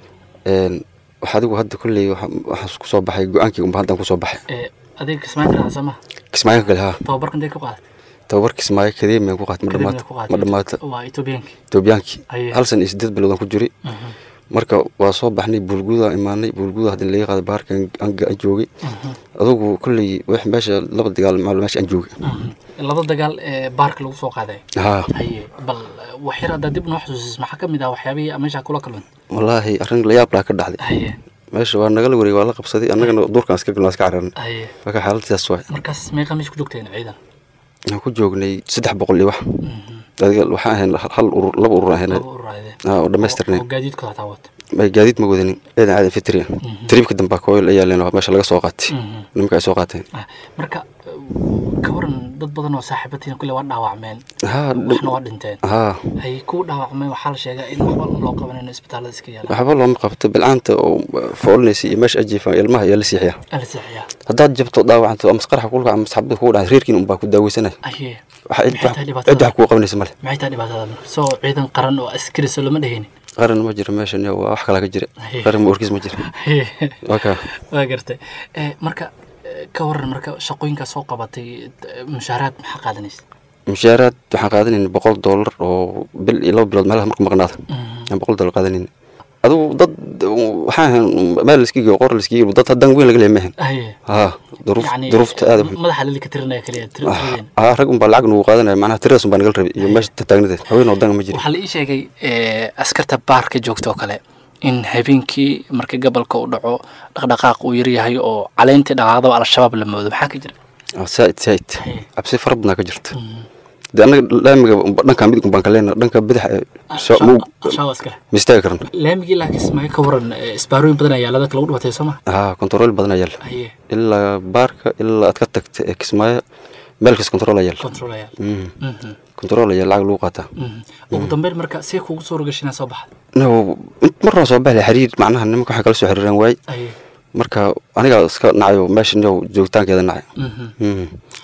een, wax adigu hadda kulley waxa- waxaan kusoo baxay go-aankii unba haddaan kusoo baxay Eh, adiga kismaayinta raacsan ma kismaayo ka gale haa tababarka intee ka qaadatay tababar kismaayo kadeemiyan ku qaatay ma Kadibna dhamaato ku qaadatay. ma dhamaato waa etoobiyaanki toobiyaankii Aye. hal san iyo sideed biloodaan ku jiray marka waa soo baxnay buulguudaan imaanay buulguuda haddana laga qaaday baarka aan aan joogay adugu kolley wax meesha laba dagaal maal meesha aan joogay laba dagaal ee baarka lagu soo qaaday haa haye bal eh, wax yar haddaa dib noo xusuusis maxaa ka mid ah waxyaabihii meesha kula kulman wallaahi arrin la yaab laa ka dhacday haye meesha waa nagala wareegay waa la qabsaday annagana duurkaan iska galnaa iska cararnay haye marka xaaladdaas waay markaas meeqa meesha ku joogteen ciidan waxaan ku joognay saddex boqol iyo wax adiga waxaan ahayn hal urur laba urur ahayn laba urur ahaydeen. aa oo dhammaystirnayn oo gaadiidkooda hataa wata ay gaadiid ma wadanin ciidan caadan fitri ah tariibka dambe kooyl ayaa leen meesha laga soo qaatay nimanka ay soo qaateen Ah, marka eh, ka waran dad badan oo saaxiibatiina kule waa dhaawacmeen haa waxna waa dhinteen haa hay ku dhaawacmeen waxaa la sheegaa in waxba loo qabanayno isbitaallada iska yaala waxba looma qabto bilcaanta oo foolinaysa iyo meesha ajiifaan ilmaha ayaa la siixiyaa ala seexiyaa haddaad jabto dhaawacanto ama qarxa kulka ama saxabada kugu dhacay reerkiin unbaa ku daaweysanaya aye waxa cid Maxay tahay wax- dhibaatada? cid wax kugu qabanaysa male maxay tahay dhibaatada marka soo ciidan qaran oo askari soo lama dhehaynin qaran ma jiro meeshan iyo waa wax kalaa ka jira Aye. qaran ma orkiis ma jira waa kaa waa gartay Eh, marka eh, ka waran marka shaqooyinkaa soo qabatay eh, mushaaraad maxaa qaadanaysa mushaaraad waxaan qaadanayna boqol doolar oo bil iyo laba bilood meelaha markuu maqnaada aan boqol doolar qaadanayna adigu dad waxaan ahayn meel laiskigiyo qor laiskigiyo dad haddaan weyn laga leeya maahan aye haa duruuf yacni duruufta aad u xun. madaxa lali ka tirinaya kaliya tir- tiradeen haa rag unbaa lacag nugu qaadanaya macnaha tiradaas unbaa nagala rabay iyo meesha taagnadeed haween wadanga ma jira waxaa la ii sheegay eh, askarta baarka joogta oo kale in habeenkii marka gobolka uu dhaco dhaqdhaqaaq uu yaryahay oo caleyntii dhaqaaqdaba al-shabaab la moodo maxaa ka jira Ah, saaid saaid Aye. cabsi fara badnaa ka jirta de annaga laamiga unba- dhanka midig unbaan ka leenahay dhanka bidix ee soo- ma u- al-shabaab askale ma istaagi karno laamigii laakiin ismaayo ka waran eh, isbaarooyin badan ayaa ladaka lagu dhibatay soo ma haa kontarool badan ayaa yaal aye ilaa baarka ilaa aad ka tagta ee kismaayo meel kas kontarool ayaa yaal control ayaa Mhm. Mhm, kontarool ayaa lacag lagu qaataa mhm. ugu dambeyn marka see kugu soo rogashinaa soo baxda no int marnaa soo baxlay xiriir macnaha nimanka waxay kala soo xiriiraan waay aye marka anigaa iska nacayo meesha niyow joogitaankeeda nacay mhm. Mhm.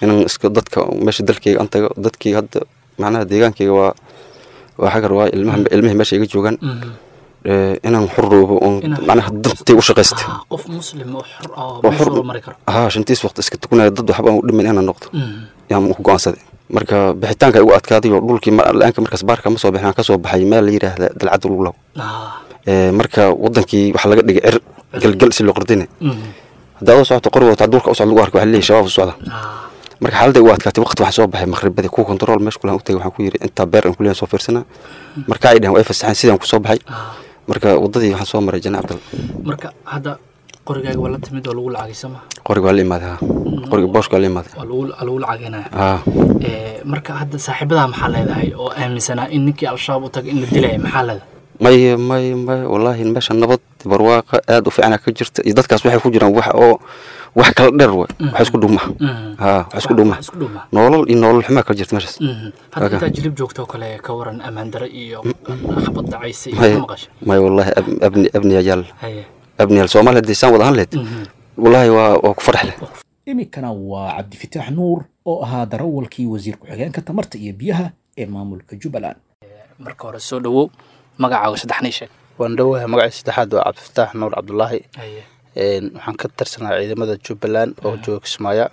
inaan iska dadka meesha dalkayga aan tago dadkii hadda macnaha deegaankayga waa waa xagar waa ilmaha ilmihii meesha iga joogaan ee, inaan xuroobo oon Inaan- macnaha dantay u shaqaysta Ah, qof muslim oo xor ah oo oo meesha xur loo mari karo haa shantiis waqti iska tukanaya dad waxba aan u dhimin inaan noqdo Mhm. yaan ku go'aansaday marka bixitaanka igu adkaaday oo dhulkii ma- la-aanka markaas baarka ma soo bixin aan ka soo baxay meel la yidhaahda dalcadda luglaw Ah, Ee, marka wadankii waxaa laga dhigay cir galgal si loo qardine mhm. haddaa u socoto qori wata dhulka u socda lagu arko waxaa leeyahay shabaab u socda Ah, marka xaaladda igu adkaatay waqti waxaa soo baxay maqribadii kuwa kontarool meesha kulaan u tagay waxaan ku yidhi intaa beer aan kuleeyan soo fiirsana marka ay dhaheen way fasaxeen sidaan ku soo baxay ah. marka wadadii waxaan soo maray janna cabdal marka hadda qorigaaga waa la timid oo lagu lacagay soo maha qoriga waa la imaaday ha qoriga booshka waa la imaaday waa lagu waa lagu lacageynaya haa Eh, marka hadda saaxiibadaa maxaa leedahay oo aaminsanaa in ninkii al-shabaab u tagay in la dilaya maxaa leedahay may may may wallaahi meesha nabad barwaaqa aad u fiicana ka jirta iyo dadkaas waxay ku jiraan wax oo wax kala dheer way wax isku dhuma Mhm. haa wax isku dhuma Wax isku dhuma. nolol iyo nolol xumaa kala jirta meeshaas Mhm. hadda Oka. intaa jilib joogto oo kale ka waran ammaan dare iyo xabad dacaysa iyo may ka maqasha may wallaahi ab- abni abniya yaal haye abniyaal soomaaliya haddii saan wada ahaan lahayd Mhm. wallaahi waa waa ku farax leh iminkana waa cabdifitaax nuur oo ahaa darawalkii wasiir ku-xigeenka tamarta iyo biyaha ee maamulka jubbaland marka hore soo dhawow magacaaga saddexnii sheeg waan dhowahay magaciisa saddexaad waa cabdifataax nuur cabdulaahi haye Een, waxaan ka tirsanaa ciidamada jubbaland oo jooga kismaayo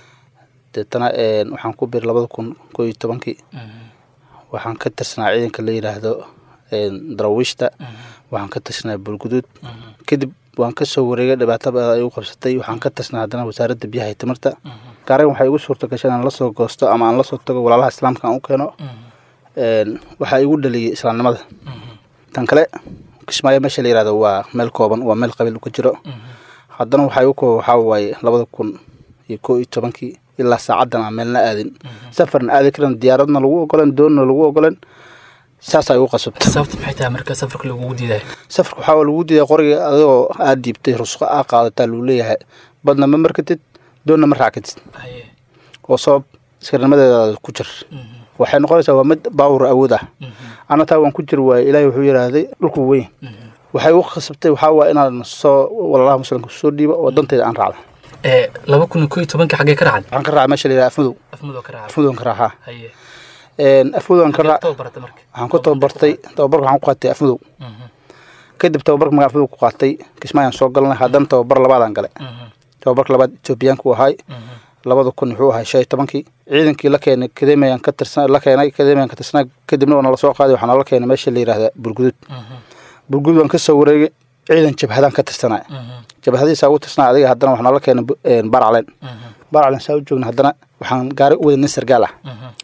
deetana een, waxaan ku biiray labada kun koo iyo tobankii waxaan ka tirsanaa ciidanka la yidhaahdo een, daraawiishta waxaan ka tirsanaa bulguduud kadib waan ka soo wareegay dhibaato badan ay igu qabsatay waxaan ka tirsanaa haddana wasaaradda biyaha iyo tamarta gaarigan waxay igu suurta gashay inaan la soo goosto ama aan la soo tago walaalaha islaamka aan u keeno Een, waxaa igu dhaliyey islaamnimada tan kale kismaayo meesha la yihahdo waa meel kooban waa meel qabiil ka jiro haddana waxaa igu kooba waxaa waaye labada kun iyo koo iyo tobankii ilaa saacadan aan meelna aadin safarna aadi karan diyaaradna lagu ogolan doonna lagu ogolan saasaa igu qasabta sababta maxay tahay marka safarka lagugu diidayo safarka waxaa lagu diiday qoriga adigoo aad diibtay rusqo aa qaadataa lagu leeyahay badna ma markatid doonna ma raacatid haye oo sabab iskarnimadeedaada ku jir waxay noqonaysaa waa mid baawur awood ah ana taa waan ku jir waaye ilaahay wuxuu yidhaahday dhulku weyn waxay u khasabtay waxaa waa inaan soo walaalaha muslimka soo dhiibo oo dantayda aan raacdo Eh, laba kun iyo koo iyo tobankii xaggee ka racan waxaan ka raacay meesha la yidhaha afmadow afmudoo ka raca afmadow ka raacaa haye afmadow aan ka raac tababarata marka waxaan ku tababartay tababarka waxaan ku qaatay afmadow kadib tababarka magaa afmadow ku qaatay kismaayaan soo galnay haddana tababar labaadaan galay tababarka labaad etoobiyaanku ahay labada kun wuxuu ahay shan iyo tobankii ciidankii la keenay kadeemayaan ka tirsan la keenay kadeemayaan ka tirsanaa kadibna waa nala soo qaaday waxaa nala keenay meesha la yidhaahda burgudud burgudud waan ka soo wareegay ciidan jabhadaan ka tirsanaa jabhadiisaa ugu tirsanaa adiga haddana waxaa nala keenay bu- een, barcalen barcalen saa u joogna haddana waxaan gaari u waday nin sargaal ah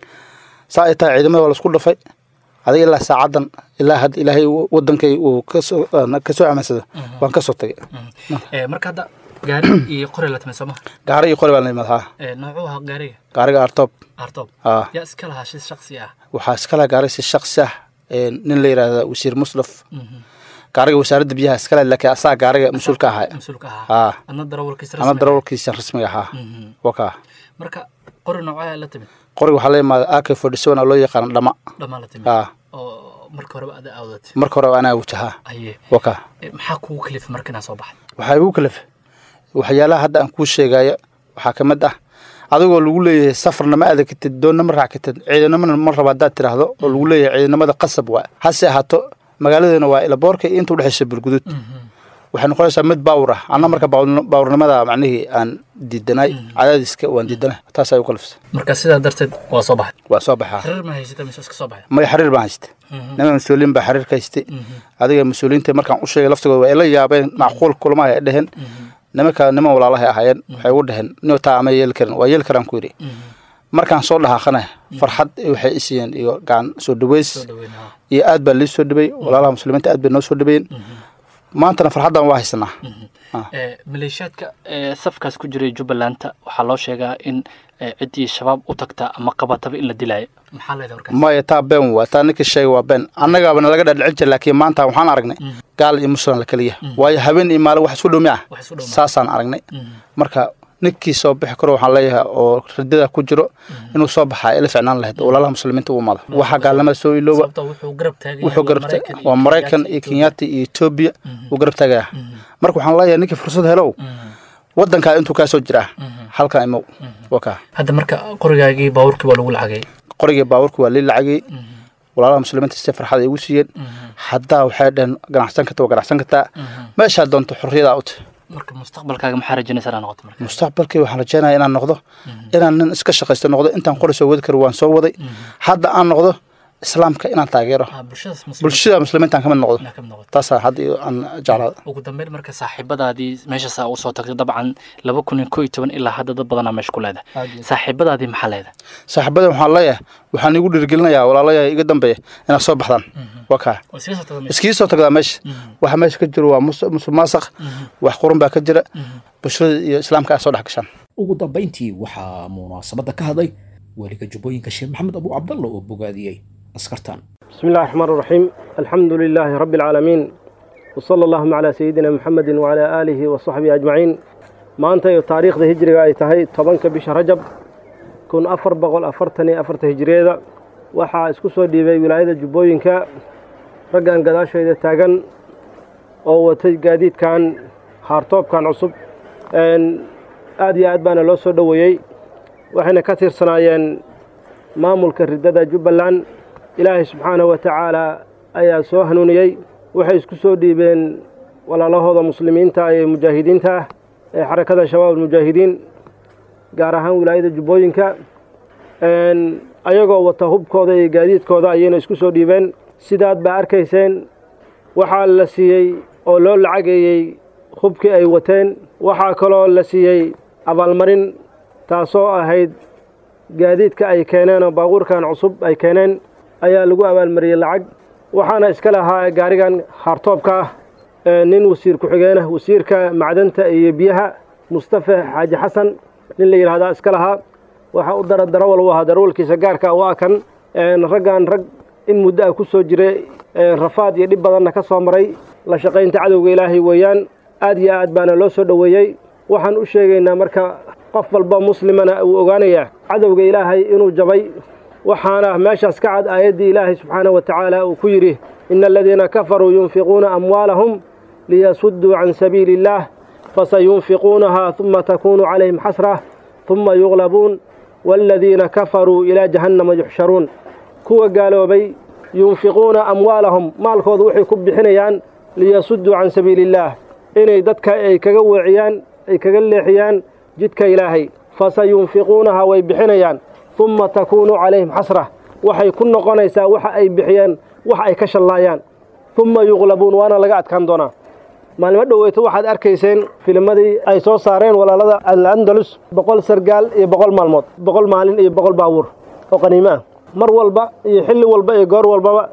saa ay tahay ciidamada waa laisku dhafay adiga ilaa saacadan ilaa hadda ilaahay uu- wadankay uu kasoo kasoo amaansado waan ka soo tagay Eh, marka hadda gaari iyo qori la timay sooma gaari iyo qori baan la imid haa Eh, noocuu ahaa gaariga gaariga artoob artob haa yaa iska lahaa shi shaksi ah waxaa iskale gaari si shaksi ah een, nin la yidhaahda wasiir muslaf gaariga wasaaradda biyaha iskale laakiin asaa gaariga mas-uulka ahaa mas-uulka ahaa haa adna darawalkiisa ama rasmi darawalkiisa rasmiga ahaa wakaa marka qori noocaa la timid qoriga waxaa la imaada ak forty seven oo loo yaqaano dhama dhammaan la timid haa oo marka horeba ada awdatay marka hore anaa wajahaa haye wakaa Eh, maxaa kugu kalifay marka inaa soo baxday waxaa igu kalif waxyaalaha hadda aan kuu sheegayo waxaa ka mid ah adigoo lagu leeyahay safarna ma aada katid doonna ma raac katid ciidanimana ma raba haddaad tiraahdo oo lagu leeyahay ciidanimada qasab waa hase ahaato magaaladeena waa ilaboorka iyo inta udhexaysa bulgudud waxay noqonaysaa mid baawur ah anna marka baawur- baawurnimada macnihii aan diidanay cadaadiska waan diidanay taasaa igu kalifsa marka sidaa darteed waa soo baxday waa soo baxaa xiriir ma haysata mise iska soo baxday maya xiriir baan haystay nima mas-uuliyiin baa xiriir ka haystay adiga mas-uuliyiinta markaan u sheegay laftigooda waa ila yaabeen macquul kulamaha ay dheheen nimanka niman walaalahay ahaayeen waxay ugu dheheen nin taa ama yeeli karin waa yeeli karaan ku yidhi markaan soo dhahaaqana farxad waxay isiiyeen iyo gacan soo dhaweys dhaweynaha iyo aad baa lii soo dhaweey walaalaha muslimiinta aad bay noo soo dhaweeyeen maantana farxaddan waa haysanaa Eh, maleeshiyaadka eh, safkaas ku jiray jubbalanta waxaa loo sheegaa in eh, ciddii shabaab u tagta ama qabataba in la dilaayo maxaa leedahay warkaas maya taa been waa taa ninkii sheegay waa been annagaaba nalaga dhadhicin jira laakiin maanta waxaan aragnay gaal iyo muslim la keliya waayo habeen iyo maalin wax isku dhow miya wax isu dhow ma- saasaan aragnay marka ninkii soo bixi karo waxaan leeyahay oo ridada ku jiro inuu soo baxaa ila ficnaan lahayd oo walaalaha muslimiinta u umada waxa gaalnimada soo ilooba sababtoo wuxuu garab taagay wuxuu garabta waa maraykan iyo kenyaati iyo etoobiya uu garab taagaya marka waxaan leeyahay ninkii fursad helow wadankaa intuu kaa soo jiraa halkan imow wakaa hadda marka qorigaagii baabuurkii waa lagu lacagay qorigii baabuurka waa lii lacagay walaalaha muslimiinta si farxad ay igu siiyeen haddaa waxay dhaheen ganacsan karta waa ganacsan kartaa meeshaa doonto xorriyadaa u tahay marka mustaqbalkaaga maxaa rajaynaysa inaa noqoto marka mustaqbalkii waxaan rajaynaya inaan noqdo inaan nin iska shaqaysto noqdo intaan qori soo wadi karo waan soo waday hadda aan noqdo islaamka inaan taageero bulshada muslimiinta aan ka mid noqdo taasaa hadda aan jeclaada ugu dambeyn marka saaxiibadaadii meeshaasaa ugu soo tagtay dabcan laba kun iyo koo iyo toban ilaa hadda dad badanaa meesha ku leedahay saaxiibadaadii maxaa leedahay saaxiibadan waxaan leeyahay waxaan igu dhiirigelinayaa walaalayahay iga dambeeya inaad soo baxdaan waa kaa iskii soo tagdaa meesha waxa meesha ka jiro waa musuq maasaq wax qurun baa ka jira bulshada iyo islaamka aad soo dhex gashaan ugu dambayntii waxaa munaasabadda ka hadlay weliga jubbooyinka sheekh maxamed abu cabdalla oo bogaadiyey askartan بسم الله الرحمن الرحيم الحمد لله رب العالمين وصلى اللهم على سيدنا محمد وعلى آله وصحبه أجمعين ما أنت تاريخ ذا هجري أي تهي طبنك بش رجب كن أفر بقول أفرتني أفرت هجري ذا وحا اسكسو دي بي ولاية جبوينك رقان قداشو إذا تاقن أو تجاديد كان هارتوب كان عصب أن آدي آدبان لو سو دويي وحنا كثير سنايين مامل كرددا جبلان ilaahay subxaanahu wa tacaala ayaa soo hanuuniyey waxay isku soo dhiibeen walaalahooda muslimiinta ee mujaahidiinta ah ee xarakada shabaab almujaahidiin gaar ahaan wilaayada jubbooyinka ayagoo wata hubkooda iyo gaadiidkooda ayayna isku soo dhiibeen sidaad baa arkayseen waxaa la siiyey oo loo lacageeyey hubkii ay wateen waxaa kaloo la siiyey abaalmarin taasoo ahayd gaadiidka ay keeneen oo baabuurkan cusub ay keeneen ayaa lagu abaalmariyey lacag waxaana iska lahaa gaarigan haartoobka ah nin wasiir ku-xigeenah wasiirka macdanta iyo biyaha mustafa xaaji xasan nin la yidhahdaa iska lahaa waxaa u dara darawal u ahaa darawalkiisa gaarka waa kan raggan rag in muddo ah ku soo jiray rafaad iyo dhib badanna ka soo maray la shaqaynta cadowga ilaahay weeyaan aad iyo aad baana loo soo dhoweeyey waxaan u sheegaynaa marka qof walba muslimana uu ogaanayaa cadowga ilaahay inuu jabay waxaana meeshaas ka cad aayaddii ilaahay subxaanahu wa tacaala uu ku yidhi ina aladiina kafaruu yunfiquuna amwaalahum liyasudduu can sabiili illaah fasayunfiquunahaa huma takuunu calayhim xasrah huma yuqlabuun waaladiina kafaruu ilaa jahannama yuxsharuun kuwa gaaloobay yunfiquuna amwaalahum maalkooda waxay ku bixinayaan liyasudduu can sabiili illaah inay dadka ay kaga weeciyaan ay kaga leexiyaan jidka ilaahay fasayunfiquunahaa way bixinayaan uma takuunu calayhim xasra waxay ku noqonaysaa waxa ay bixiyeen wax ay ka shallaayaan uma yuqlabuun waana laga adkaan doonaa maalimo dhoweyto waxaad arkayseen filimadii ay soo saareen walaalada alandalus boqol sargaal iyo boqol maalmood boqol maalin iyo boqol baabuur oo qaniimo ah mar walba iyo xilli walba iyo goor walbaba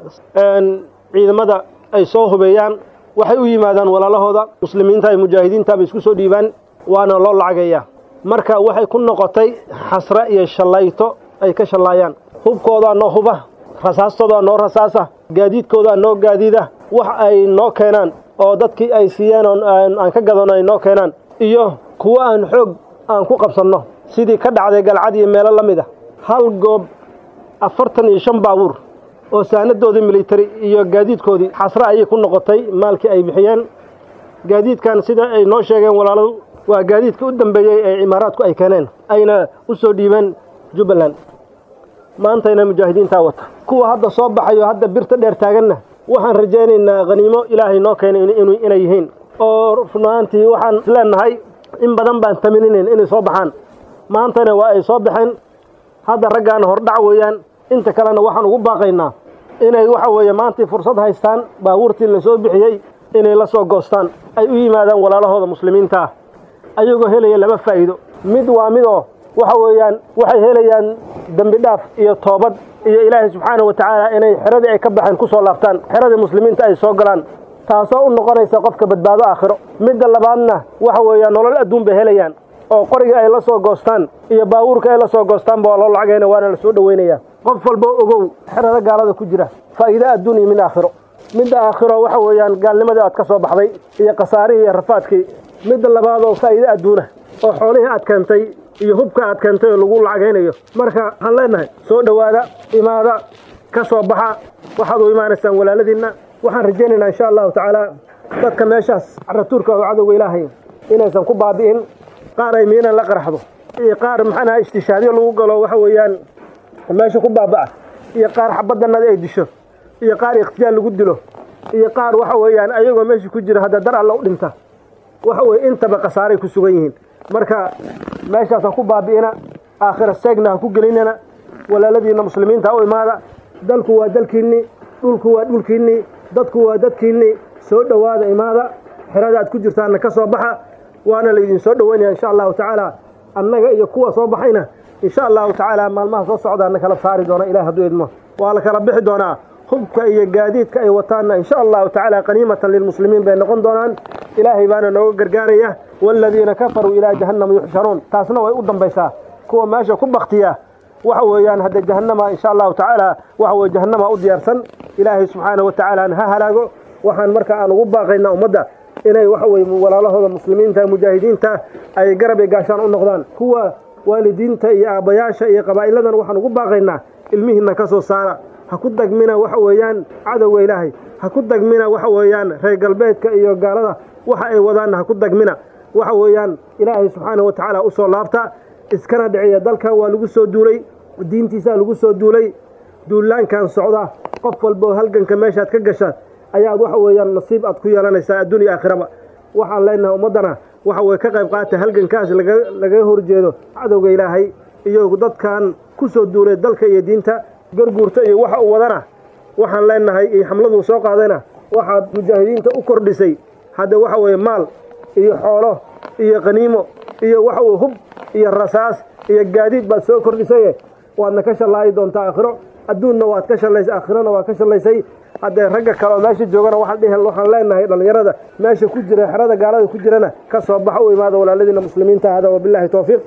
ciidamada ay soo hubeeyaan waxay u yimaadaan walaalahooda muslimiinta iyo mujaahidiinta bay isku soo dhiibaan waana loo lacagayaa marka waxay ku noqotay xasre iyo shallayto ay ka shallaayaan hubkoodaa noo huba rasaastoodaa noo rasaasa gaadiidkoodaa noo gaadiida wax ay noo keenaan oo dadkii ay siiyeen oo aan ka gadano ay noo keenaan iyo kuwo aan xoog aan ku qabsanno sidii ka dhacday galcad iyo meelo la mid a hal goob afartan iyo shan baabuur oo saanadoodii militari iyo gaadiidkoodii xasre ayay ku noqotay maalkii ay bixiyeen gaadiidkan sida ay noo sheegeen walaaladu waa gaadiidka u dambeeyey ee imaaraadku ay keeneen ayna u soo dhiibeen jubbaland maantayna mujaahidiintaa wata kuwa hadda soo baxayo hadda birta dheer taaganna waxaan rajaynaynaa khaniimo ilaahay noo keenay inay yihiin oo runaantii waxaan leenahay in badan baan tamininayn inay soo baxaan maantana waa ay soo baxeen hadda raggaana hordhac weeyaan inta kalena waxaan ugu baaqaynaa inay waxa weeye maantii fursad haystaan baabuurtii la soo bixiyey inay la soo goostaan ay u yimaadaan walaalahooda muslimiinta ah ayagoo helaya lama faa'iido mid waa midoo waxa weeyaan waxay helayaan dembi dhaaf iyo toobad iyo ilaahay subxaanahu wa tacaala inay xeradii ay ka baxeen ku soo laabtaan xeradii muslimiinta ay soo galaan taasoo u noqonaysa qofka badbaado aakhiro midda labaadna waxa weeyaan nolol adduun bay helayaan oo qoriga ay la soo goostaan iyo baabuurka ay la soo goostaanba waa loo lacagayna waana la soo dhoweynayaa qof walba ogow xerada gaalada ku jira faa'iide adduun iyo mid aakhiro midda aakhiro waxa weeyaan gaalnimadii aad ka soo baxday iyo khasaarihii iyo rafaadkii midda labaad oo faa'iide adduuna oo xoolihii aad keentay iyo hubka aad keentay oo lagu lacagaynayo marka waxaan leenahay soo dhowaada imaada ka soo baxa waxaad u imaanaysaan walaaladiinna waxaan rajaynaynaa insha allahu tacaala dadka meeshaas caratuurka oo cadowga ilaahay inaysan ku baabi'in qaar ay miinan la qaraxdo iyo qaar maxaanaha istishaadyo lagu galo waxa weeyaan meesha ku baaba'a iyo qaar xabaddanada ay disho iyo qaar ikhtiyaal lagu dilo iyo qaar waxa weeyaan ayagoo meesha ku jira hadda dar alla u dhinta waxa weye intaba khasaaray ku sugan yihiin marka meeshaas ha ku baabi'ina aakhira seegna ha ku gelinina walaaladiinna muslimiinta ha u imaada dalku waa dalkiinnii dhulku waa dhulkiinnii dadku waa dadkiinnii soo dhowaada imaada xerada aad ku jirtaanna ka soo baxa waana laydin soo dhoweynaya insha allahu tacaala annaga iyo kuwa soo baxayna insha allahu tacaala maalmaha soo socdaana kala saari doona ilahi hadduu idmo waa la kala bixi doonaa hubka iyo gaadiidka ay wataanna insha allahu tacaala qaniimatan lilmuslimiin bay noqon doonaan ilaahay baana nooga gargaaraya waaladiina kafaruu ilaa jahannama yuxsharuun taasna way u dambaysaa kuwa meesha ku baktiya waxa weeyaan hadda jahannama insha allahu tacaala waxa weye jahannama u diyaarsan ilaahay subxaanahu wa tacaala ha halaago waxaan marka aan ugu baaqaynaa ummadda inay waxa weye walaalahooda muslimiinta mujaahidiinta ay garab iyo gaashaan u noqdaan kuwa waalidiinta iyo aabbayaasha iyo qabaa'iladan waxaan ugu baaqaynaa ilmihiinna ka soo saara ha ku dagmina waxa weeyaan cadowga ilaahay ha ku dagmina waxa weeyaan reer galbeedka iyo gaalada waxa ay wadaanna ha ku dagmina waxa weeyaan ilaahay subxaanahu wa tacaala u soo laabta iskana dhiciya dalkan waa lagu soo duulay diintiisaa lagu soo duulay duulaankan socda qof walboo halganka meeshaad ka gasha ayaad waxa weeyaan nasiib aad ku yeelanaysaa adduun iyo aakhiraba waxaan leenahay ummaddana waxa weye ka qayb qaata halgankaas lagaga horjeedo cadowga ilaahay iyo dadkan ku soo duulay dalka iyo diinta garguurta iyo waxa uu wadana waxaan leenahay iyo xamladuu soo qaadayna waxaad mujaahidiinta u kordhisay hadda waxa weeye maal iyo xoolo iyo qaniimo iyo waxa weye hub iyo rasaas iyo gaadiid baad soo kordhisaye waadna ka shallaayi doontaa aakhiro adduunna waad ka shallaysay aakhirona waad ka shallaysay haddee ragga kale oo meesha joogana waxaan leenahay dhallinyarada meesha ku jira xerada gaalada ku jirana ka soo baxa u imaada walaaladiina muslimiinta hada wabillahi towfiiq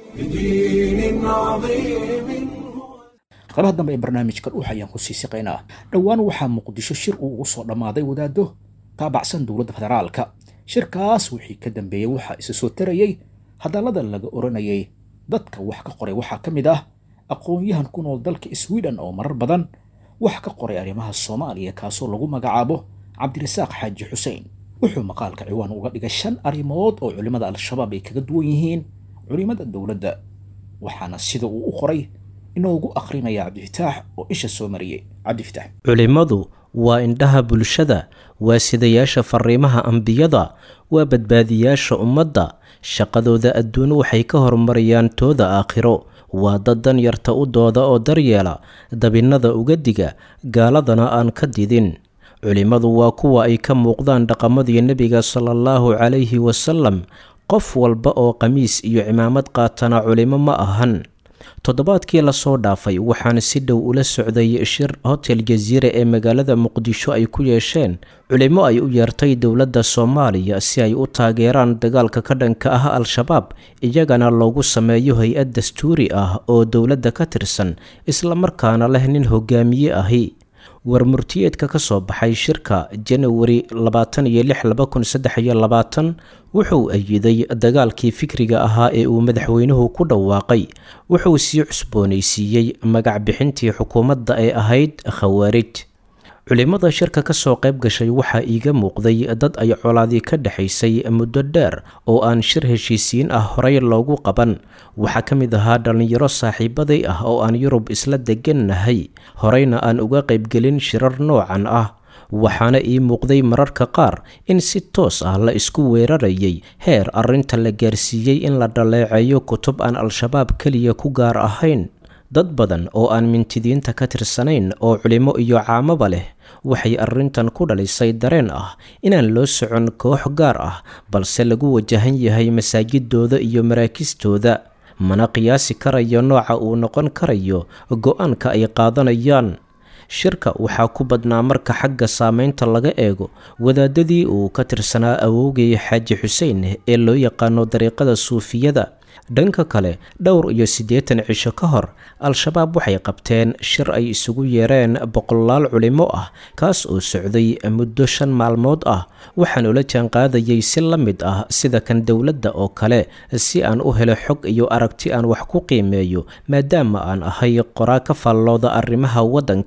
qaybaha dambe ee barnaamijka dhuux ayaan ku sii siqaynaa dhowaan waxaa muqdisho shir uu ugu soo dhammaaday wadaado taabacsan dowladda federaalka shirkaas wixii ka dambeeyey waxaa isa soo tarayey hadallada laga oranayay dadka wax ka qoray waxaa ka mid ah aqoon-yahan ku nool dalka sweden oo marar badan wax ka qoray arrimaha soomaaliya kaasoo lagu magacaabo cabdirasaaq xaaji xuseen wuxuu maqaalka ciwaan uga dhigay shan arrimood oo culimmada al-shabaab ay kaga duwan yihiin culimmada dowladda waxaana sida uu u qoray inoogu akhrinaya cabdifitaax oo isha soo mariyey cabdifitaax culimmadu waa indhaha bulshada waa sidayaasha fariimaha ambiyada waa badbaadiyaasha ummadda shaqadooda adduun waxay ka horumarayaan tooda aakhiro waa dad dan yarta u dooda oo daryeela dabinnada uga diga gaaladana aan ka didin culimmadu waa kuwa ay ka muuqdaan dhaqamadii nebiga sala allahu calayhi wasalam qof walba oo qamiis iyo cimaamad qaatana culimo ma ahan toddobaadkii lasoo dhaafay waxaan si dhow ula socday shir hotel jasiire ee magaalada muqdisho ay ku yeesheen culimo ay u yeertay dowladda soomaaliya si ay u taageeraan dagaalka ka dhanka ah al-shabaab iyagana loogu sameeyo hay-ad dastuuri ah oo dowladda ka tirsan islamarkaana leh nin hogaamiye ahi warmurtiyeedka ka soo baxay shirka janawari labaatan iyo lix laba kun saddex iyo labaatan wuxuu ayiday dagaalkii fikriga ahaa ee uu madaxweynuhu ku dhawaaqay wuxuu sii cusboonaysiiyey magac bixintii xukuumadda ee ahayd khawaarij culimmada shirka ka soo qayb gashay waxaa iiga muuqday dad ay colaadii ka dhexaysay muddo dheer oo aan shir heshiisiin ah horey loogu qaban waxaa ka mid ahaa dhallinyaro saaxiibaday ah oo aan yurub isla degannahay horeyna aan uga qaybgelin shirar noocan ah waxaana ii muuqday mararka qaar in si toos ah la isku weerarayay heer arrinta la gaarsiiyey in la dhaleeceeyo kutub aan al-shabaab keliya ku gaar ahayn dad badan oo aan mintidiinta ka tirsanayn oo culimo iyo caamaba leh waxay arrintan ku dhalisay dareen ah inaan loo socon koox gaar ah balse lagu wajahan yahay masaajidooda iyo maraakistooda mana qiyaasi karayo nooca uu noqon karayo go-aanka ay qaadanayaan shirka waxaa ku badnaa marka xagga saameynta laga eego wadaadadii uu ka tirsanaa awowgay xaaji xuseen ee loo yaqaano dariiqada suufiyada dhanka kale dhowr iyo siddeetan cisho ka hor al-shabaab waxay qabteen shir ay isugu yeereen boqolaal culimo ah kaas oo socday muddo shan maalmood ah waxaan ula jaanqaadayay si la mid ah sida kan dowladda oo kale si aan u helo xog iyo aragti aan wax ku qiimeeyo maadaama aan ahay qoraa ka faallooda arrimaha waddanka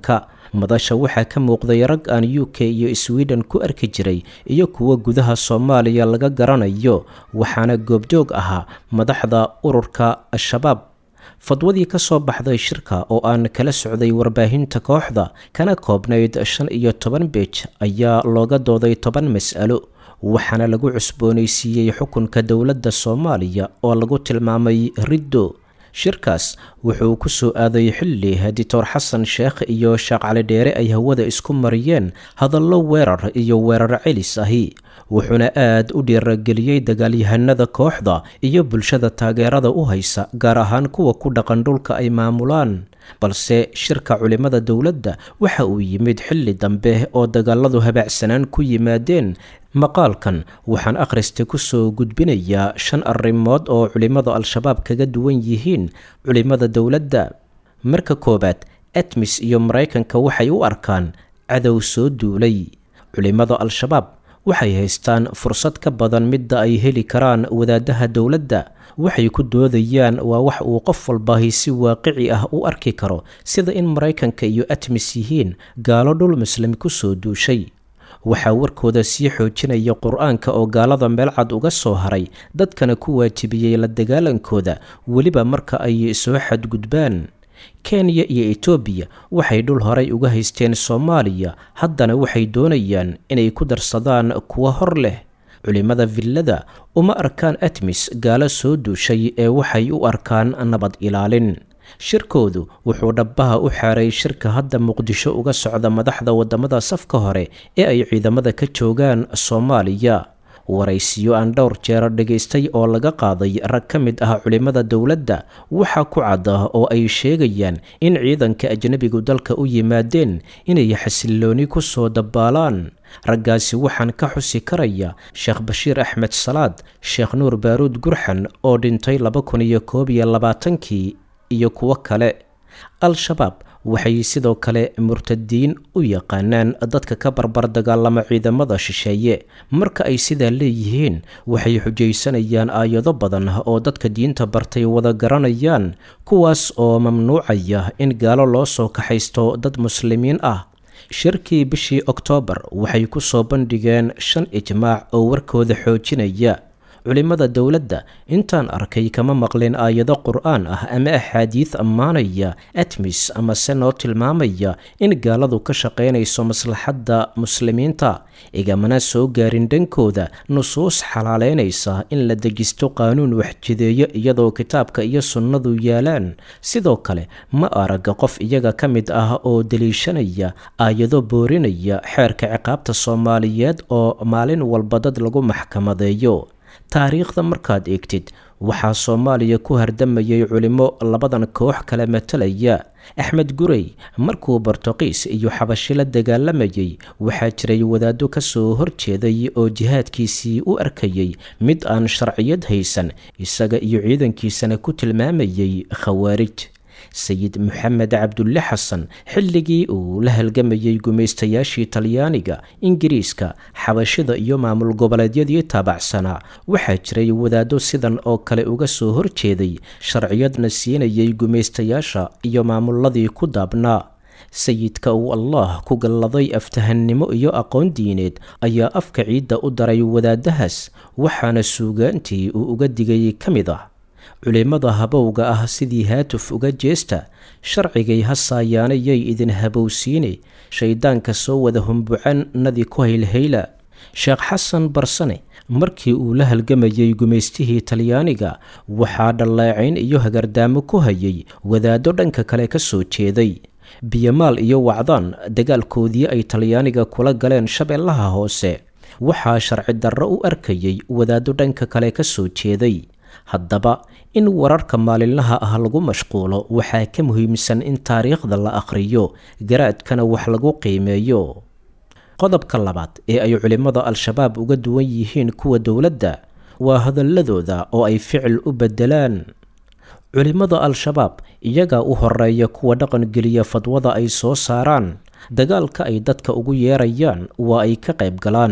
madasha waxaa ka muuqday rag aan u k iyo sweden ku arki jiray iyo kuwo gudaha soomaaliya laga garanayo waxaana goobjoog ahaa madaxda ururka al-shabaab fadwadii ka soo baxday shirka oo aan kala socday warbaahinta kooxda kana koobnayd shan iyo toban beej ayaa looga dooday toban mas'alo waxaana lagu cusboonaysiiyey xukunka dowladda soomaaliya oo lagu tilmaamay riddo shirkaas wuxuu ku soo aaday xilli dictor xasan sheekh iyo sheekh cali dheere ay hawada isku mariyeen hadallo weerar iyo weerar celis ahi wuxuuna aad u dhiirageliyey dagaalyahanada kooxda iyo bulshada taageerada u haysa gaar ahaan kuwa ku dhaqan dhulka ay maamulaan balse shirka culimmada dowladda waxa uu yimid xilli dambe oo dagaaladu habaacsanaan ku yimaadeen maqaalkan waxaan akhrista ku soo gudbinayaa shan arrimood oo culimmada al-shabaab kaga duwan yihiin culimmada dowladda marka koowaad atmis iyo maraykanka waxay u arkaan cadow soo duulay culimmada al-shabaab waxay haystaan fursad ka badan midda ay heli karaan wadaadaha dowladda waxay ku doodayaan waa wax uu qof walbahi si waaqici ah u arki karo sida in maraykanka iyo atmis yihiin gaalo dhul muslim ku soo duushay waxaa warkooda sii xoojinaya qur-aanka oo gaalada meel cad uga soo haray dadkana ku waajibiyey la dagaalankooda weliba marka ay soo xadgudbaan kenya iyo etoobiya waxay dhul horay uga haysteen soomaaliya haddana waxay doonayaan inay ku darsadaan kuwo hor leh culimmada villada uma arkaan atmis gaalo soo duushay ee waxay u arkaan nabad ilaalin shirkoodu wuxuu dhabbaha u xaaray shirka hadda muqdisho uga socda madaxda waddamada safka hore ee ay ciidamada ka joogaan soomaaliya waraysiyo aan dhowr jeero dhagaystay oo laga qaaday rag ka mid ah culimmada dowladda waxaa ku cadda oo ay sheegayaan in ciidanka ajnebigu dalka u yimaadeen inay xasillooni ku soo dabbaalaan raggaasi waxaan ka xusi karaya sheekh bashiir axmed salaad sheekh nuur baaruud gurxan oo dhintay laba kun iyo koob iyo labaatankii iyo kuwo kale al-shabaab waxay sidoo kale murtadiin u yaqaanaan dadka ka barbar dagaalama ciidamada shisheeye marka ay sidaa leeyihiin waxay xujaysanayaan aayado badan oo dadka diinta bartay wada garanayaan kuwaas oo mamnuucaya in gaalo loo soo kaxaysto dad muslimiin ah shirkii bishii oktoobar waxay ku soo bandhigeen shan ijmaac oo warkooda xoojinaya culimmada dowladda intaan arkay kama maqlin aayado qur-aan ah ama axaadiid ammaanaya atmis ama se noo tilmaamaya in gaaladu ka shaqaynayso maslaxadda muslimiinta igamana soo gaarin dhankooda nusuus xalaaleynaysa in la dejisto qaanuun waxjideeyo iyadoo kitaabka iyo sunnadu yaalaan sidoo kale ma araga qof iyaga ka mid ah oo deliishanaya aayado boorinaya xeerka ciqaabta soomaaliyeed oo maalin walba dad lagu maxkamadeeyo taariikhda markaad eegtid waxaa soomaaliya ku hardamayay culimmo labadan koox kala matalaya axmed gurey markuu bortuqiis iyo xabashi la dagaalamayay waxaa jiray wadaaddo ka soo horjeeday oo jihaadkiisii u arkayay mid aan sharciyad haysan isaga iyo ciidankiisana ku tilmaamayay khawaarij sayid maxamed cabdulle xasan xilligii uu la halgamayay gumaystayaashii talyaaniga ingiriiska xabashida iyo maamul goboleedyadii taabacsanaa waxaa jiray wadaaddo sidan oo kale uga soo horjeeday sharciyadna siinayay gumaystayaasha iyo maamuladii ku daabnaa sayidka uu allah ku galladay aftahannimo iyo aqoon diineed ayaa afka ciidda u daray wadaadahaas waxaana suugaantii uu uga digay ka mid ah culimmada habowga ah sidii haatuf uga jeesta sharcigay hasaayaanayay idin habowsiine shayddaanka soo wada humbucan nadi ku haylhayla sheekh xasan barsane markii uu la halgamayay gumaystihii talyaaniga waxaa dhallaecayn iyo hagardaamo ku hayay wadaaddo dhanka kale ka soo jeeday biyamaal iyo wacdaan dagaalkoodii ay talyaaniga kula galeen shabeellaha hoose waxaa sharci darro u arkayay wadaaddo dhanka kale ka soo jeeday haddaba in wararka maalinlaha ah lagu mashquulo waxaa ka muhiimsan in taariikhda la akhriyo garaadkana wax lagu qiimeeyo qodobka labaad ee ay culimmada al-shabaab uga duwan yihiin kuwa dowladda waa hadalladooda oo ay ficil u beddelaan culimmada al-shabaab iyagaa u horeeya kuwa dhaqangeliya fadwada ay soo saaraan dagaalka ay dadka ugu yeerayaan waa ay ka qayb galaan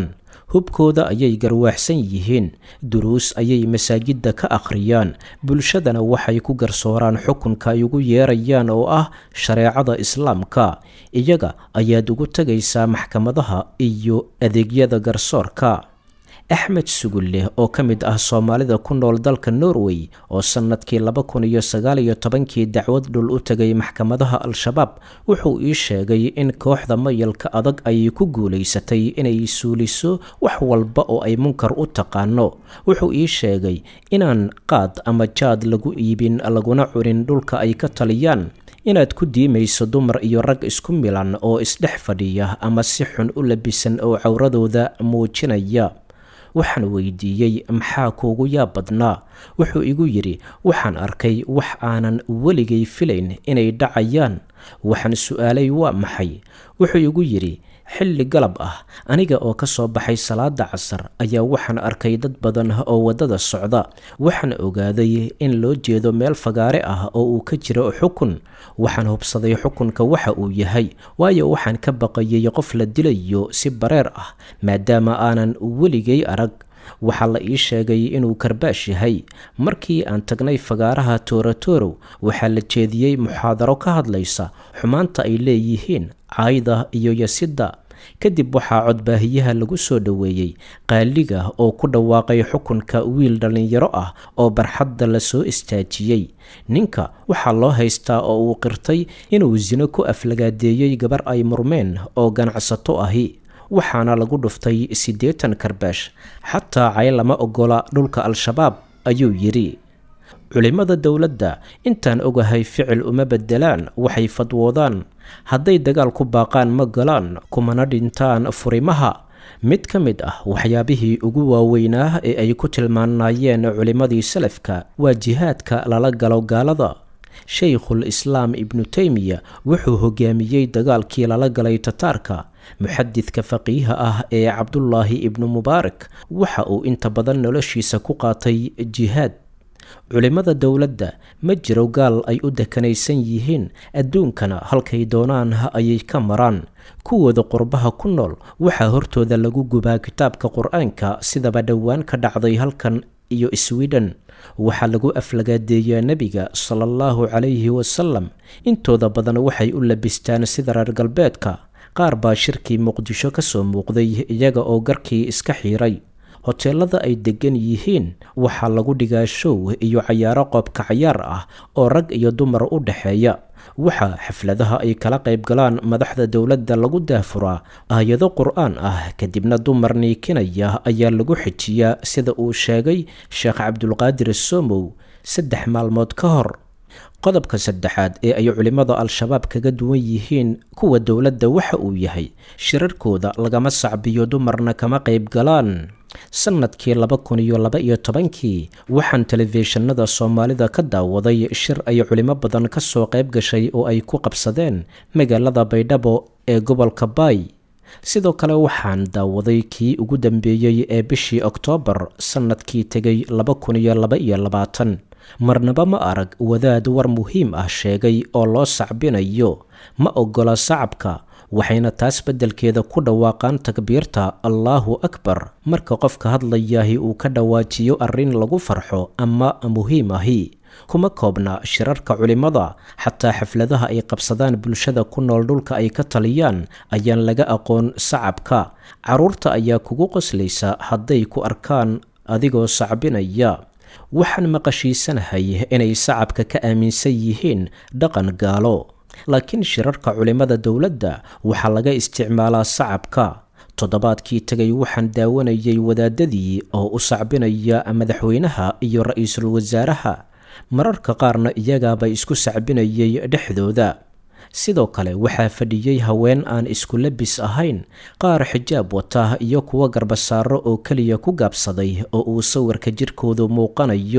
hubkooda ayay garwaaxsan yihiin duruus ayay masaajidda ka akhriyaan bulshadana waxay ku garsooraan xukunka ay ugu yeerayaan oo ah shareecada islaamka iyaga ayaad ugu tegaysaa maxkamadaha iyo adeegyada garsoorka axmed sugulle oo ka mid ah soomaalida ku nool dalka norway oo sannadkii laba kun iyo sagaal iyo tobankii dacwad dhul u tegay maxkamadaha al-shabaab wuxuu ii sheegay in kooxda mayalka adag ay ku guulaysatay inay suuliso wax walba oo ay munkar u taqaano wuxuu ii sheegay inaan qaad ama jaad lagu iibin laguna cunin dhulka ay ka taliyaan inaad ku diimayso dumar iyo rag isku milan oo isdhex fadhiya ama si xun u labisan oo cawradooda muujinaya waxaan weydiiyey maxaa kuugu yaab badnaa wuxuu igu yidhi waxaan arkay wax aanan weligay filayn inay dhacayaan waxaan su-aalay waa maxay wuxuu igu yidhi xilli galab ah aniga oo ka soo baxay salaada casar ayaa waxaan arkay dad badan oo waddada socda waxaan ogaaday in loo jeedo meel fagaare ah oo uu ka jiro xukun waxaan hubsaday xukunka waxa uu yahay waayo waxaan ka baqayay qof la dilayo si bareer ah maadaama aanan weligay arag waxaa la ii sheegay inuu karbaash yahay markii aan tagnay fagaaraha toorotorow waxaa la jeediyey muxaadaro ka hadlaysa xumaanta ay leeyihiin caayda iyo yasidda kadib waxaa codbaahiyaha lagu soo dhoweeyey qaaliga oo ku dhawaaqay xukunka wiil dhallinyaro ah oo barxadda la soo istaajiyey ninka waxaa loo haystaa oo uu qirtay inuu sino ku aflagaadeeyey gabar ay murmeen oo ganacsato ahi waxaana lagu dhuftay siddeetan karbaash xataa cay lama ogola dhulka al-shabaab ayuu yidhi culimmada dowladda intaan ogahay ficil uma beddelaan waxay fadwoodaan hadday dagaal ku baaqaan ma galaan kumana dhintaan furimaha mid ka mid ah waxyaabihii ugu waaweynaa ee ay ku tilmaanayeen culimmadii salafka waa jihaadka lala galo gaalada shaykhul islaam ibnu teymiya wuxuu hogaamiyey dagaalkii lala galay tataarka muxadidka faqiiha ah ee cabdulaahi ibnu mubaarak waxa uu inta badan noloshiisa ku qaatay jihaad culimmada dowladda ma jiro gaal ay u dekanaysan yihiin adduunkana halkay doonaan ayay ka maraan kuwooda qurbaha ku nool waxaa hortooda lagu gubaa kitaabka qur-aanka sidaba dhowaan ka dhacday halkan iyo sweden waxaa lagu aflagaadeeyaa nebiga sala allahu calayhi wasalam intooda badan waxay u labistaan sida reer galbeedka qaar baa shirkii muqdisho ka soo muuqday iyaga oo garkii iska xiiray hoteelada ay deggan yihiin waxaa lagu dhigaa show iyo cayaaro qoobka cayaar ah oo rag iyo dumar u dhexeeya waxaa xafladaha ay kala qayb galaan madaxda dowladda lagu daafuraa aayado qur-aan ah kadibna dumar niikinaya ayaa lagu xijiyaa sida uu sheegay sheekh cabdulqaadir somow saddex maalmood ka hor qodobka saddexaad ee ay culimmada al-shabaab kaga duwan yihiin kuwa dowladda waxa uu yahay shirarkooda lagama sacbiyo dumarna kama qayb galaan sannadkii laba kun iyo laba iyo tobankii waxaan telefishinada soomaalida ka daawaday shir ay culimo badan ka soo qayb gashay oo ay ku qabsadeen magaalada baydhabo ee gobolka baay sidoo kale waxaan daawaday kii ugu dambeeyey ee bishii oktoobar sannadkii tegay laba kun iyo laba iyo labaatan marnaba ma arag wadaad war muhiim ah sheegay oo loo sacbinayo ma ogola sacabka waxayna taas beddelkeeda ku dhawaaqaan takbiirta allaahu akbar marka qofka hadlayaahi uu ka dhawaajiyo arrin lagu farxo ama muhiim ahi kuma koobna shirarka culimmada xataa xafladaha ay qabsadaan bulshada ku nool dhulka ay ka taliyaan ayaan laga aqoon sacabka carruurta ayaa kugu qoslaysa hadday ku arkaan adigoo sacbinaya waxaan maqashiisanahay inay sacabka ka aaminsan yihiin dhaqan gaalo laakiin shirarka culimmada dowladda waxaa laga isticmaalaa sacabka toddobaadkii tegay waxaan daawanayay wadaadadii oo u sacbinaya madaxweynaha iyo ra-iisul wasaaraha mararka qaarna iyagaaba isku sacbinayay dhexdooda sidoo kale waxaa fadhiyey haween aan isku labis ahayn qaar xijaab wata iyo kuwo garbasaaro oo keliya ku gaabsaday oo uu sawirka jirkoodu muuqanayo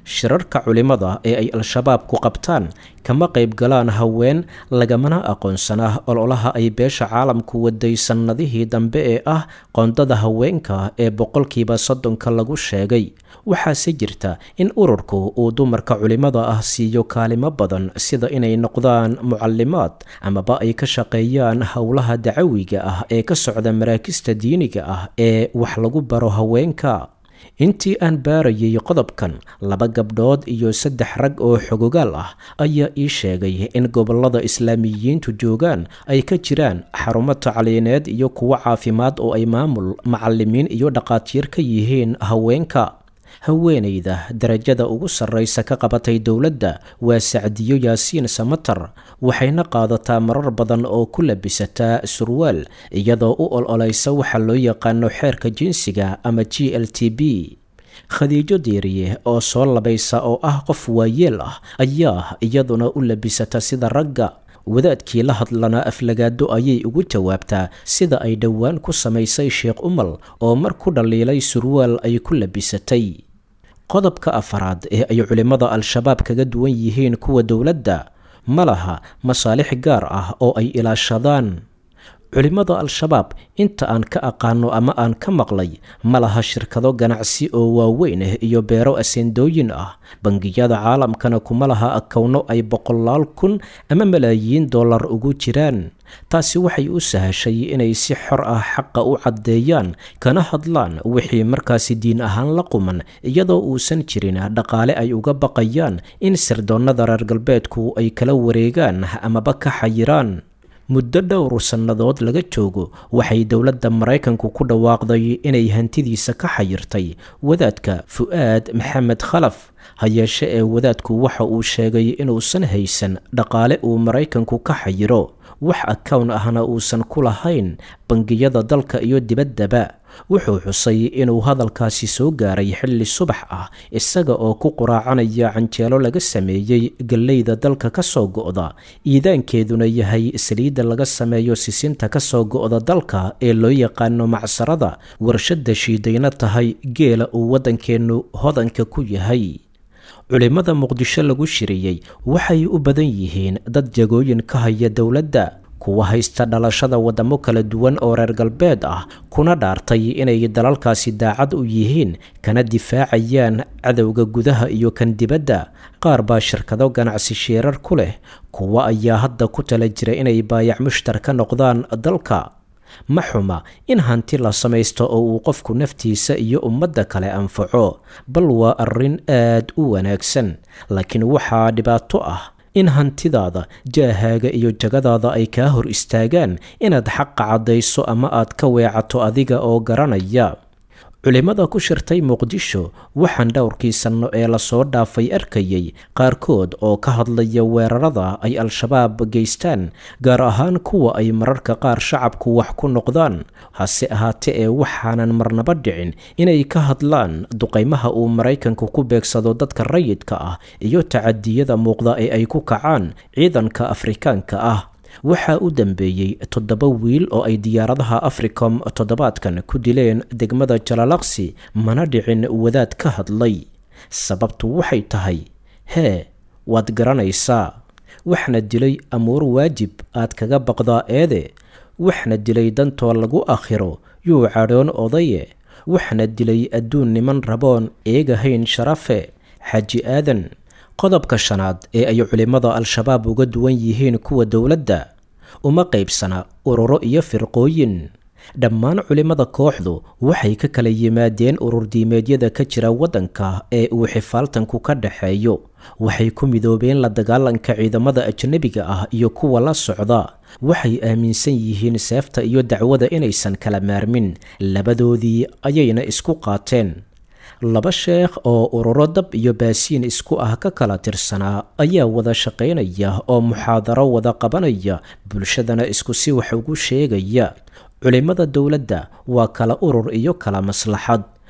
shirarka culimmada ee ay al-shabaab ku qabtaan kama qayb galaan haween lagamana aqoonsanaa ololaha ay beesha caalamku waday sannadihii dambe ee ah qoondada haweenka ee boqolkiiba soddonka lagu sheegay waxaase jirta in ururku uu dumarka culimmada ah siiyo kaalimo badan sida inay noqdaan mucalimaad amaba ay ka shaqeeyaan howlaha dacawiga ah ee ka socda maraakista diiniga ah ee wax lagu baro haweenka intii aan baarayay qodobkan laba gabdhood iyo saddex rag oo xogogaal ah ayaa ii sheegay in gobollada islaamiyiintu joogaan ay ka jiraan xarumo tacliineed iyo kuwo caafimaad oo ay maamul macalimiin iyo dhaqaatiir ka yihiin haweenka haweenayda darajada ugu sarraysa ka qabatay dowladda waa sacdiyo yaasiin samatar waxayna qaadataa marar badan oo ku labisataa surwaal iyadoo u ol-olaysa waxa loo yaqaano xeerka jinsiga ama g l t b khadiijo diiriye oo soo labaysa oo ah qof waayeel ah ayaa iyaduna u labisata sida ragga wadaadkii la hadlana aflagaado ayay ugu jawaabtaa sida ay dhowaan ku samaysay sheekh umal oo mar ku dhaliilay surwaal ay ku labisatay qodobka afaraad ee ay culimmada al-shabaab kaga duwan yihiin kuwa dowladda ma laha masaalix gaar ah oo ay ilaashadaan culimmada al-shabaab inta aan ka aqaano ama aan ka maqlay ma laha shirkado ganacsi oo waaweyn ah iyo beero aseendooyin ah bangiyada caalamkana kuma laha akowno ay boqolaal kun ama malaayiin dollar ugu jiraan taasi waxay u sahashay inay si xor ah xaqa u caddeeyaan kana hadlaan wixii markaasi diin ahaan la quman iyadoo uusan jirin dhaqaale ay uga baqayaan in sirdoonnada reer galbeedku ay kala wareegaan amaba ka xayiraan muddo dhowr sannadood laga joogo waxay dowladda maraykanku ku dhawaaqday inay hantidiisa ka xayirtay wadaadka fu'aad maxamed khalaf ha yeeshe ee wadaadku waxa uu sheegay inuusan haysan dhaqaale uu maraykanku ka xayiro wax akawn ahna uusan ku lahayn bangiyada dalka iyo dibaddaba wuxuu xusay inuu hadalkaasi soo gaaray xilli subax ah isaga oo ku quraacanaya canjeelo laga sameeyey galleyda dalka ka soo go'da iidaankeeduna yahay saliidda laga sameeyo sisinta ka soo go'da dalka ee loo yaqaano macsarada warshadda shiidayna tahay geela uu waddankeennu hodanka ku yahay culimmada muqdisho lagu shiriyey waxay u badan yihiin dad jagooyin ka haya dowladda kuwa haysta dhalashada waddamo kala duwan oo reer galbeed ah kuna dhaartay inay dalalkaasi daacad u yihiin kana difaacayaan cadowga gudaha iyo kan dibadda qaar baa shirkado ganacsi shiirar ku leh kuwa ayaa hadda ku tala jira inay baayac mushtar ka noqdaan dalka ma xuma in hanti la samaysto oo uu qofku naftiisa iyo ummadda kale anfaco bal waa arrin aad u wanaagsan laakiin waxaa dhibaato ah in hantidaada jaahaaga iyo jagadaada ay kaa hor istaagaan inaad xaqa caddayso ama aad ka weecato adiga oo garanaya culimmada ku shirtay muqdisho waxaan dhowrkii sanno ee lasoo dhaafay arkayay qaarkood oo ka hadlaya weerarada ay al-shabaab geystaan gaar ahaan kuwa ay mararka qaar shacabku wax ku noqdaan hase ahaatee ee waxaanan marnaba dhicin inay ka hadlaan duqaymaha uu maraykanku ku beegsado dadka rayidka ah iyo tacadiyada muuqda ee ay ku kacaan ciidanka afrikaanka ah waxaa u dambeeyey toddoba wiil oo ay diyaaradaha africom toddobaadkan ku dileen degmada jalalaqsi mana dhicin wadaad ka hadlay sababtu waxay tahay hee waad garanaysaa waxna dilay amuur waajib aad kaga baqdaa eede waxna dilay dantoo lagu akhiro yuu cadhoon odaye waxna dilay adduun niman raboon eegahayn sharafe xaji aadan qodobka shanaad ee ay culimmada al-shabaab uga duwan yihiin kuwa dowladda uma qaybsana ururo iyo firqooyin dhammaan culimmada kooxdu waxay ka kala yimaadeen ururdiimeedyada ka jira waddanka ee uu xifaaltanku ka dhaxeeyo waxay ku midoobeen la dagaalanka ciidamada ajnebiga ah iyo kuwa la socda waxay aaminsan yihiin seefta iyo dacwada inaysan kala maarmin labadoodii ayayna isku qaateen laba sheekh oo ururo dab iyo baasiin isku ah ka kala tirsanaa ayaa wada shaqaynaya oo muxaadaro wada qabanaya bulshadana isku si wax ugu sheegaya culimmada dowladda waa kala urur iyo kala maslaxad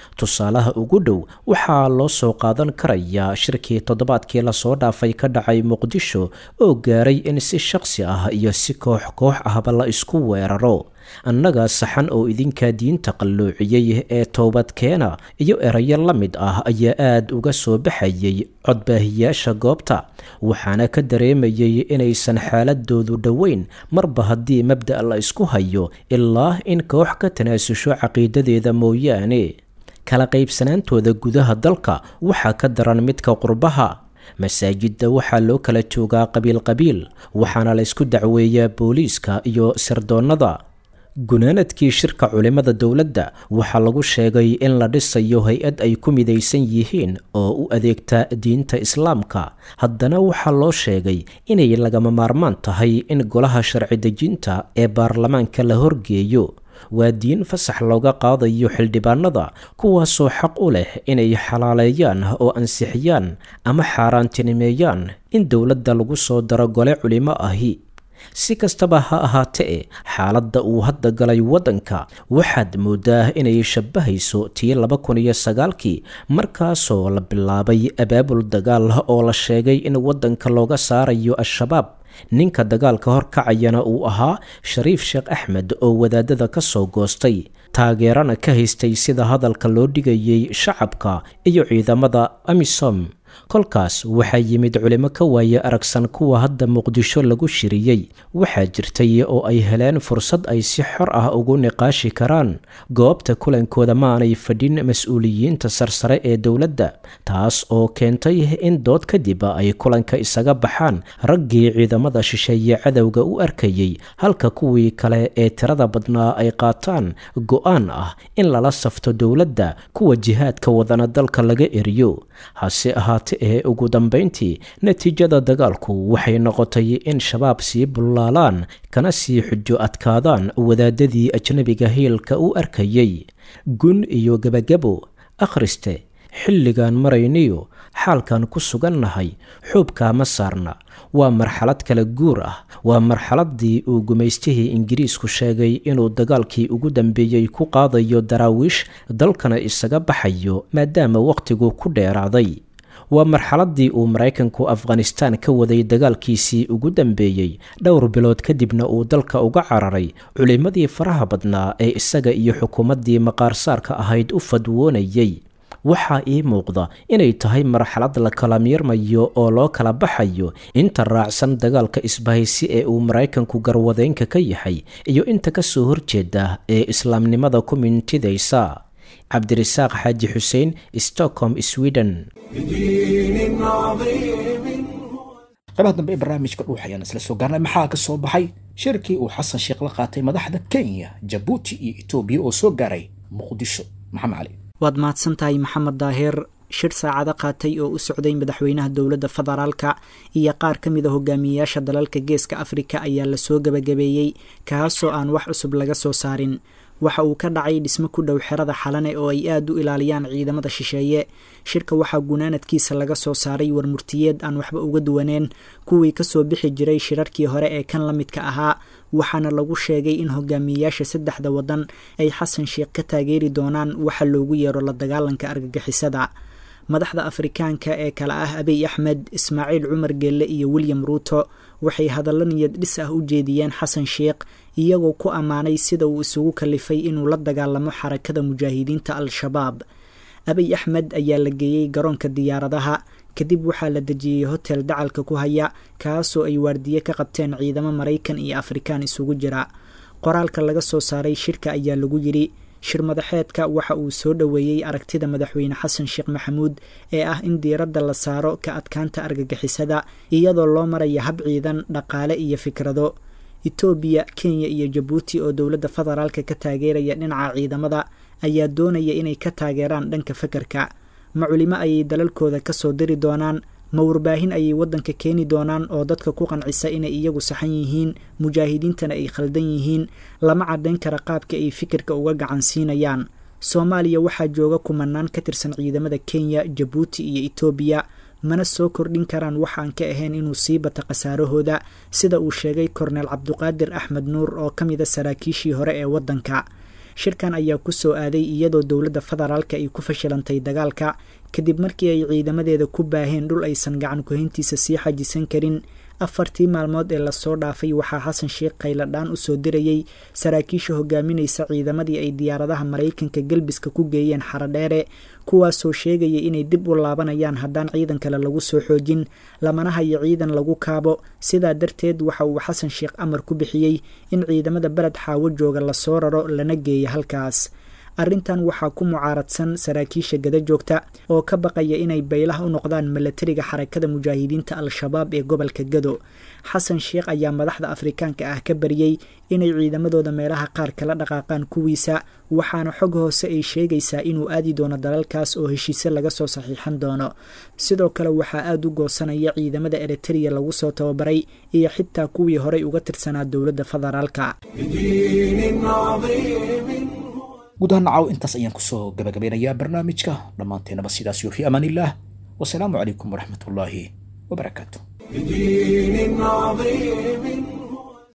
tusaalaha ugu dhow waxaa loo soo qaadan karayaa shirkii toddobaadkii lasoo dhaafay ka dhacay muqdisho oo gaaray in si shaqsi ah iyo si koox koox ahba la isku weeraro annaga saxan oo idinka diinta qalloociyey ee toobadkeena iyo erayo la mid ah ayaa aad uga soo baxayay codbaahiyaasha goobta waxaana ka dareemayay inaysan xaaladoodu dhoweyn marba haddii mabda' la isku hayo ilaa in koox ka tanaasusho caqiidadeeda mooyaane kala qaybsanaantooda gudaha dalka waxaa ka daran midka qurbaha masaajidda waxaa loo kala joogaa qabiil-qabiil waxaana la ysku dacweeyaa booliiska iyo sirdoonnada gunaanadkii shirka culimmada dowladda waxaa lagu sheegay in la dhisayo hay-ad ay ku midaysan yihiin oo u adeegta diinta islaamka haddana waxaa loo sheegay inay lagama maarmaan tahay in golaha sharci dejinta ee baarlamaanka la horgeeyo waa diin fasax looga qaadayo xildhibaanada kuwaasoo xaq u leh inay xalaaleeyaan oo ansixiyaan ama xaaraantinimeeyaan in dowladda lagu soo daro gole culimo ahi si kastaba ha ahaatee xaaladda uu hadda galay waddanka waxaad moodaa inay shabbahayso tii laba kun iyo sagaalkii markaasoo la bilaabay abaabul dagaal oo la sheegay in waddanka looga saarayo al-shabaab ninka dagaalka horkacayana uu ahaa shariif sheekh axmed oo wadaadada ka soo goostay taageerana ka haystay sida hadalka loo dhigayay shacabka iyo ciidamada amisom kolkaas waxaa yimid culimo ka waaye aragsan kuwa hadda muqdisho lagu shiriyey waxaa jirtay oo ay heleen fursad ay si xor ah ugu niqaashi karaan goobta kulankooda maanay fadhin mas-uuliyiinta sarsare ee dowladda taas oo keentay in dood kadib ay kulanka isaga baxaan raggii ciidamada shisheeye cadowga u arkayey halka kuwii kale ee tirada badnaa ay qaataan go-aan ah in lala safto dowladda kuwa jihaadka wadana dalka laga eriyo hase ahaate ee ugu dambayntii natiijada dagaalku waxay noqotay in shabaab sii bullaalaan kana sii xujo adkaadaan wadaadadii ajnabiga hiilka u arkayey gun iyo gebagabo akhriste xilligan marayniyo xaalkan ku sugannahay xuubkaama saarna waa marxalad kala guur ah waa marxaladdii uu gumaystihii ingiriisku sheegay inuu dagaalkii ugu dambeeyey ku qaadayo daraawiish dalkana isaga baxayo maadaama wakhtigu ku dheeraaday waa marxaladdii uu maraykanku afghanistaan ka waday dagaalkiisii ugu dambeeyey dhowr bilood kadibna uu dalka uga cararay culimmadii faraha badnaa ee isaga iyo xukuumaddii maqaarsaarka ahayd u fadwoonayey waxaa ii muuqda inay tahay marxalad la kala miirmayo oo loo kala baxayo inta raacsan dagaalka isbahaysi ee uu maraykanku garwadeynka ka yahay iyo inta ka soo horjeeda ee islaamnimada ku mintidaysa cabdirasaaq xaaji xuseen stockholm sweden qaybaha dambe ee barnaamijka dhuux ayaan isla soo gaarnay maxaa ka soo baxay shirkii uu xasan sheekh la qaatay madaxda kenya jabuuti iyo etoobiya oo soo gaaray muqdisho maxamed cali waad mahadsan tahay maxamed daahir shir saacado qaatay oo u socday madaxweynaha dowladda federaalka iyo qaar ka mid a hogaamiyeyaasha dalalka geeska afrika ayaa lasoo gebagabeeyey kaasoo aan wax cusub laga soo saarin waxa uu ka dhacay dhismo ku dhow xerada xalane oo ay aada u ilaaliyaan ciidamada shisheeye shirka waxaa gunaanadkiisa laga soo saaray warmurtiyeed aan waxba uga duwaneen kuwii kasoo bixi jiray shirarkii hore ee kan la midka ahaa waxaana lagu sheegay in hogaamiyeyaasha saddexda waddan ay xasan sheekh ka taageeri doonaan waxa loogu yeero la dagaalanka argagixisada madaxda afrikaanka ee kale ah abiy axmed ismaaciil cumar geelle iyo william ruuto waxay hadallo niyad dhis ah u jeediyeen xasan sheekh iyagoo ku ammaanay sida uu isugu kalifay inuu la dagaalamo xarakada mujaahidiinta al-shabaab abiy axmed ayaa la geeyey garoonka diyaaradaha kadib waxaa la dejiyey hotel dacalka ku haya kaasoo ay waardiye ka qabteen ciidamo maraykan iyo afrikaan isugu jira qoraalka laga soo saaray shirka ayaa lagu yidhi shir madaxeedka waxa uu soo dhoweeyey aragtida madaxweyne xasan sheekh maxamuud ee ah in diiradda la saaro ka adkaanta argagixisada iyadoo loo maraya hab ciidan dhaqaale iyo fikrado etoobiya kenya iyo jabuuti oo dowladda federaalka ka taageeraya dhinaca ciidamada ayaa doonaya inay ka taageeraan dhanka fakarka ma culimo ayay dalalkooda kasoo diri doonaan ma warbaahin ayay waddanka keeni doonaan oo dadka ku qancisa inay iyagu saxan yihiin mujaahidiintana ay khaldan yihiin lama caddayn kara qaabka ay fikirka uga gacan siinayaan soomaaliya waxaa jooga kumanaan ka tirsan ciidamada kenya jabuuti iyo etoobiya mana soo kordhin karaan waxaan ka ahayn inuu sii bata khasaarahooda sida uu sheegay korneel cabduqaadir axmed nuur oo ka mida saraakiishii hore ee waddanka shirkan ayaa ku soo aaday iyadoo dowladda federaalka ay ku fashilantay dagaalka kadib markii ay ciidamadeeda ku baaheen dhul aysan gacan kuhayntiisa sii xajisan karin afartii maalmood ee lasoo dhaafay waxaa xasan sheekh khayladhaan usoo dirayey saraakiisha hogaaminaysa ciidamadii ay diyaaradaha maraykanka galbiska ku geeyeen xarodheere kuwaasoo sheegaya inay dib u laabanayaan haddaan ciidan kale lagu soo xoojin lamana hayo ciidan lagu kaabo sidaa darteed waxa uu xasan sheekh amar ku bixiyey in ciidamada beled xaawo jooga lasoo raro lana geeya halkaas arrintan waxaa ku mucaaradsan saraakiisha gada joogta oo ka baqaya inay baylaha u noqdaan milatariga xarakada mujaahidiinta al-shabaab ee gobolka gado xasan sheekh ayaa madaxda afrikaanka ah ka bariyey inay ciidamadooda meelaha qaar kala dhaqaaqaan kuwiisa waxaana xog hoose ay sheegaysaa inuu aadi doono dalalkaas oo heshiise laga soo saxiixan doono sidoo kale waxaa aada u goosanaya ciidamada eritreya lagu soo tababaray iyo xitaa kuwii horey uga tirsanaa dowladda federaalka guud ahaan nacaw intaas ayaan kusoo gabagabeynayaa barnaamijka dhammaanteenaba sidaas iyo fi amaan illah wasalaamu calaykum waraxmat ullaahi wabarakaatu بدين عظيم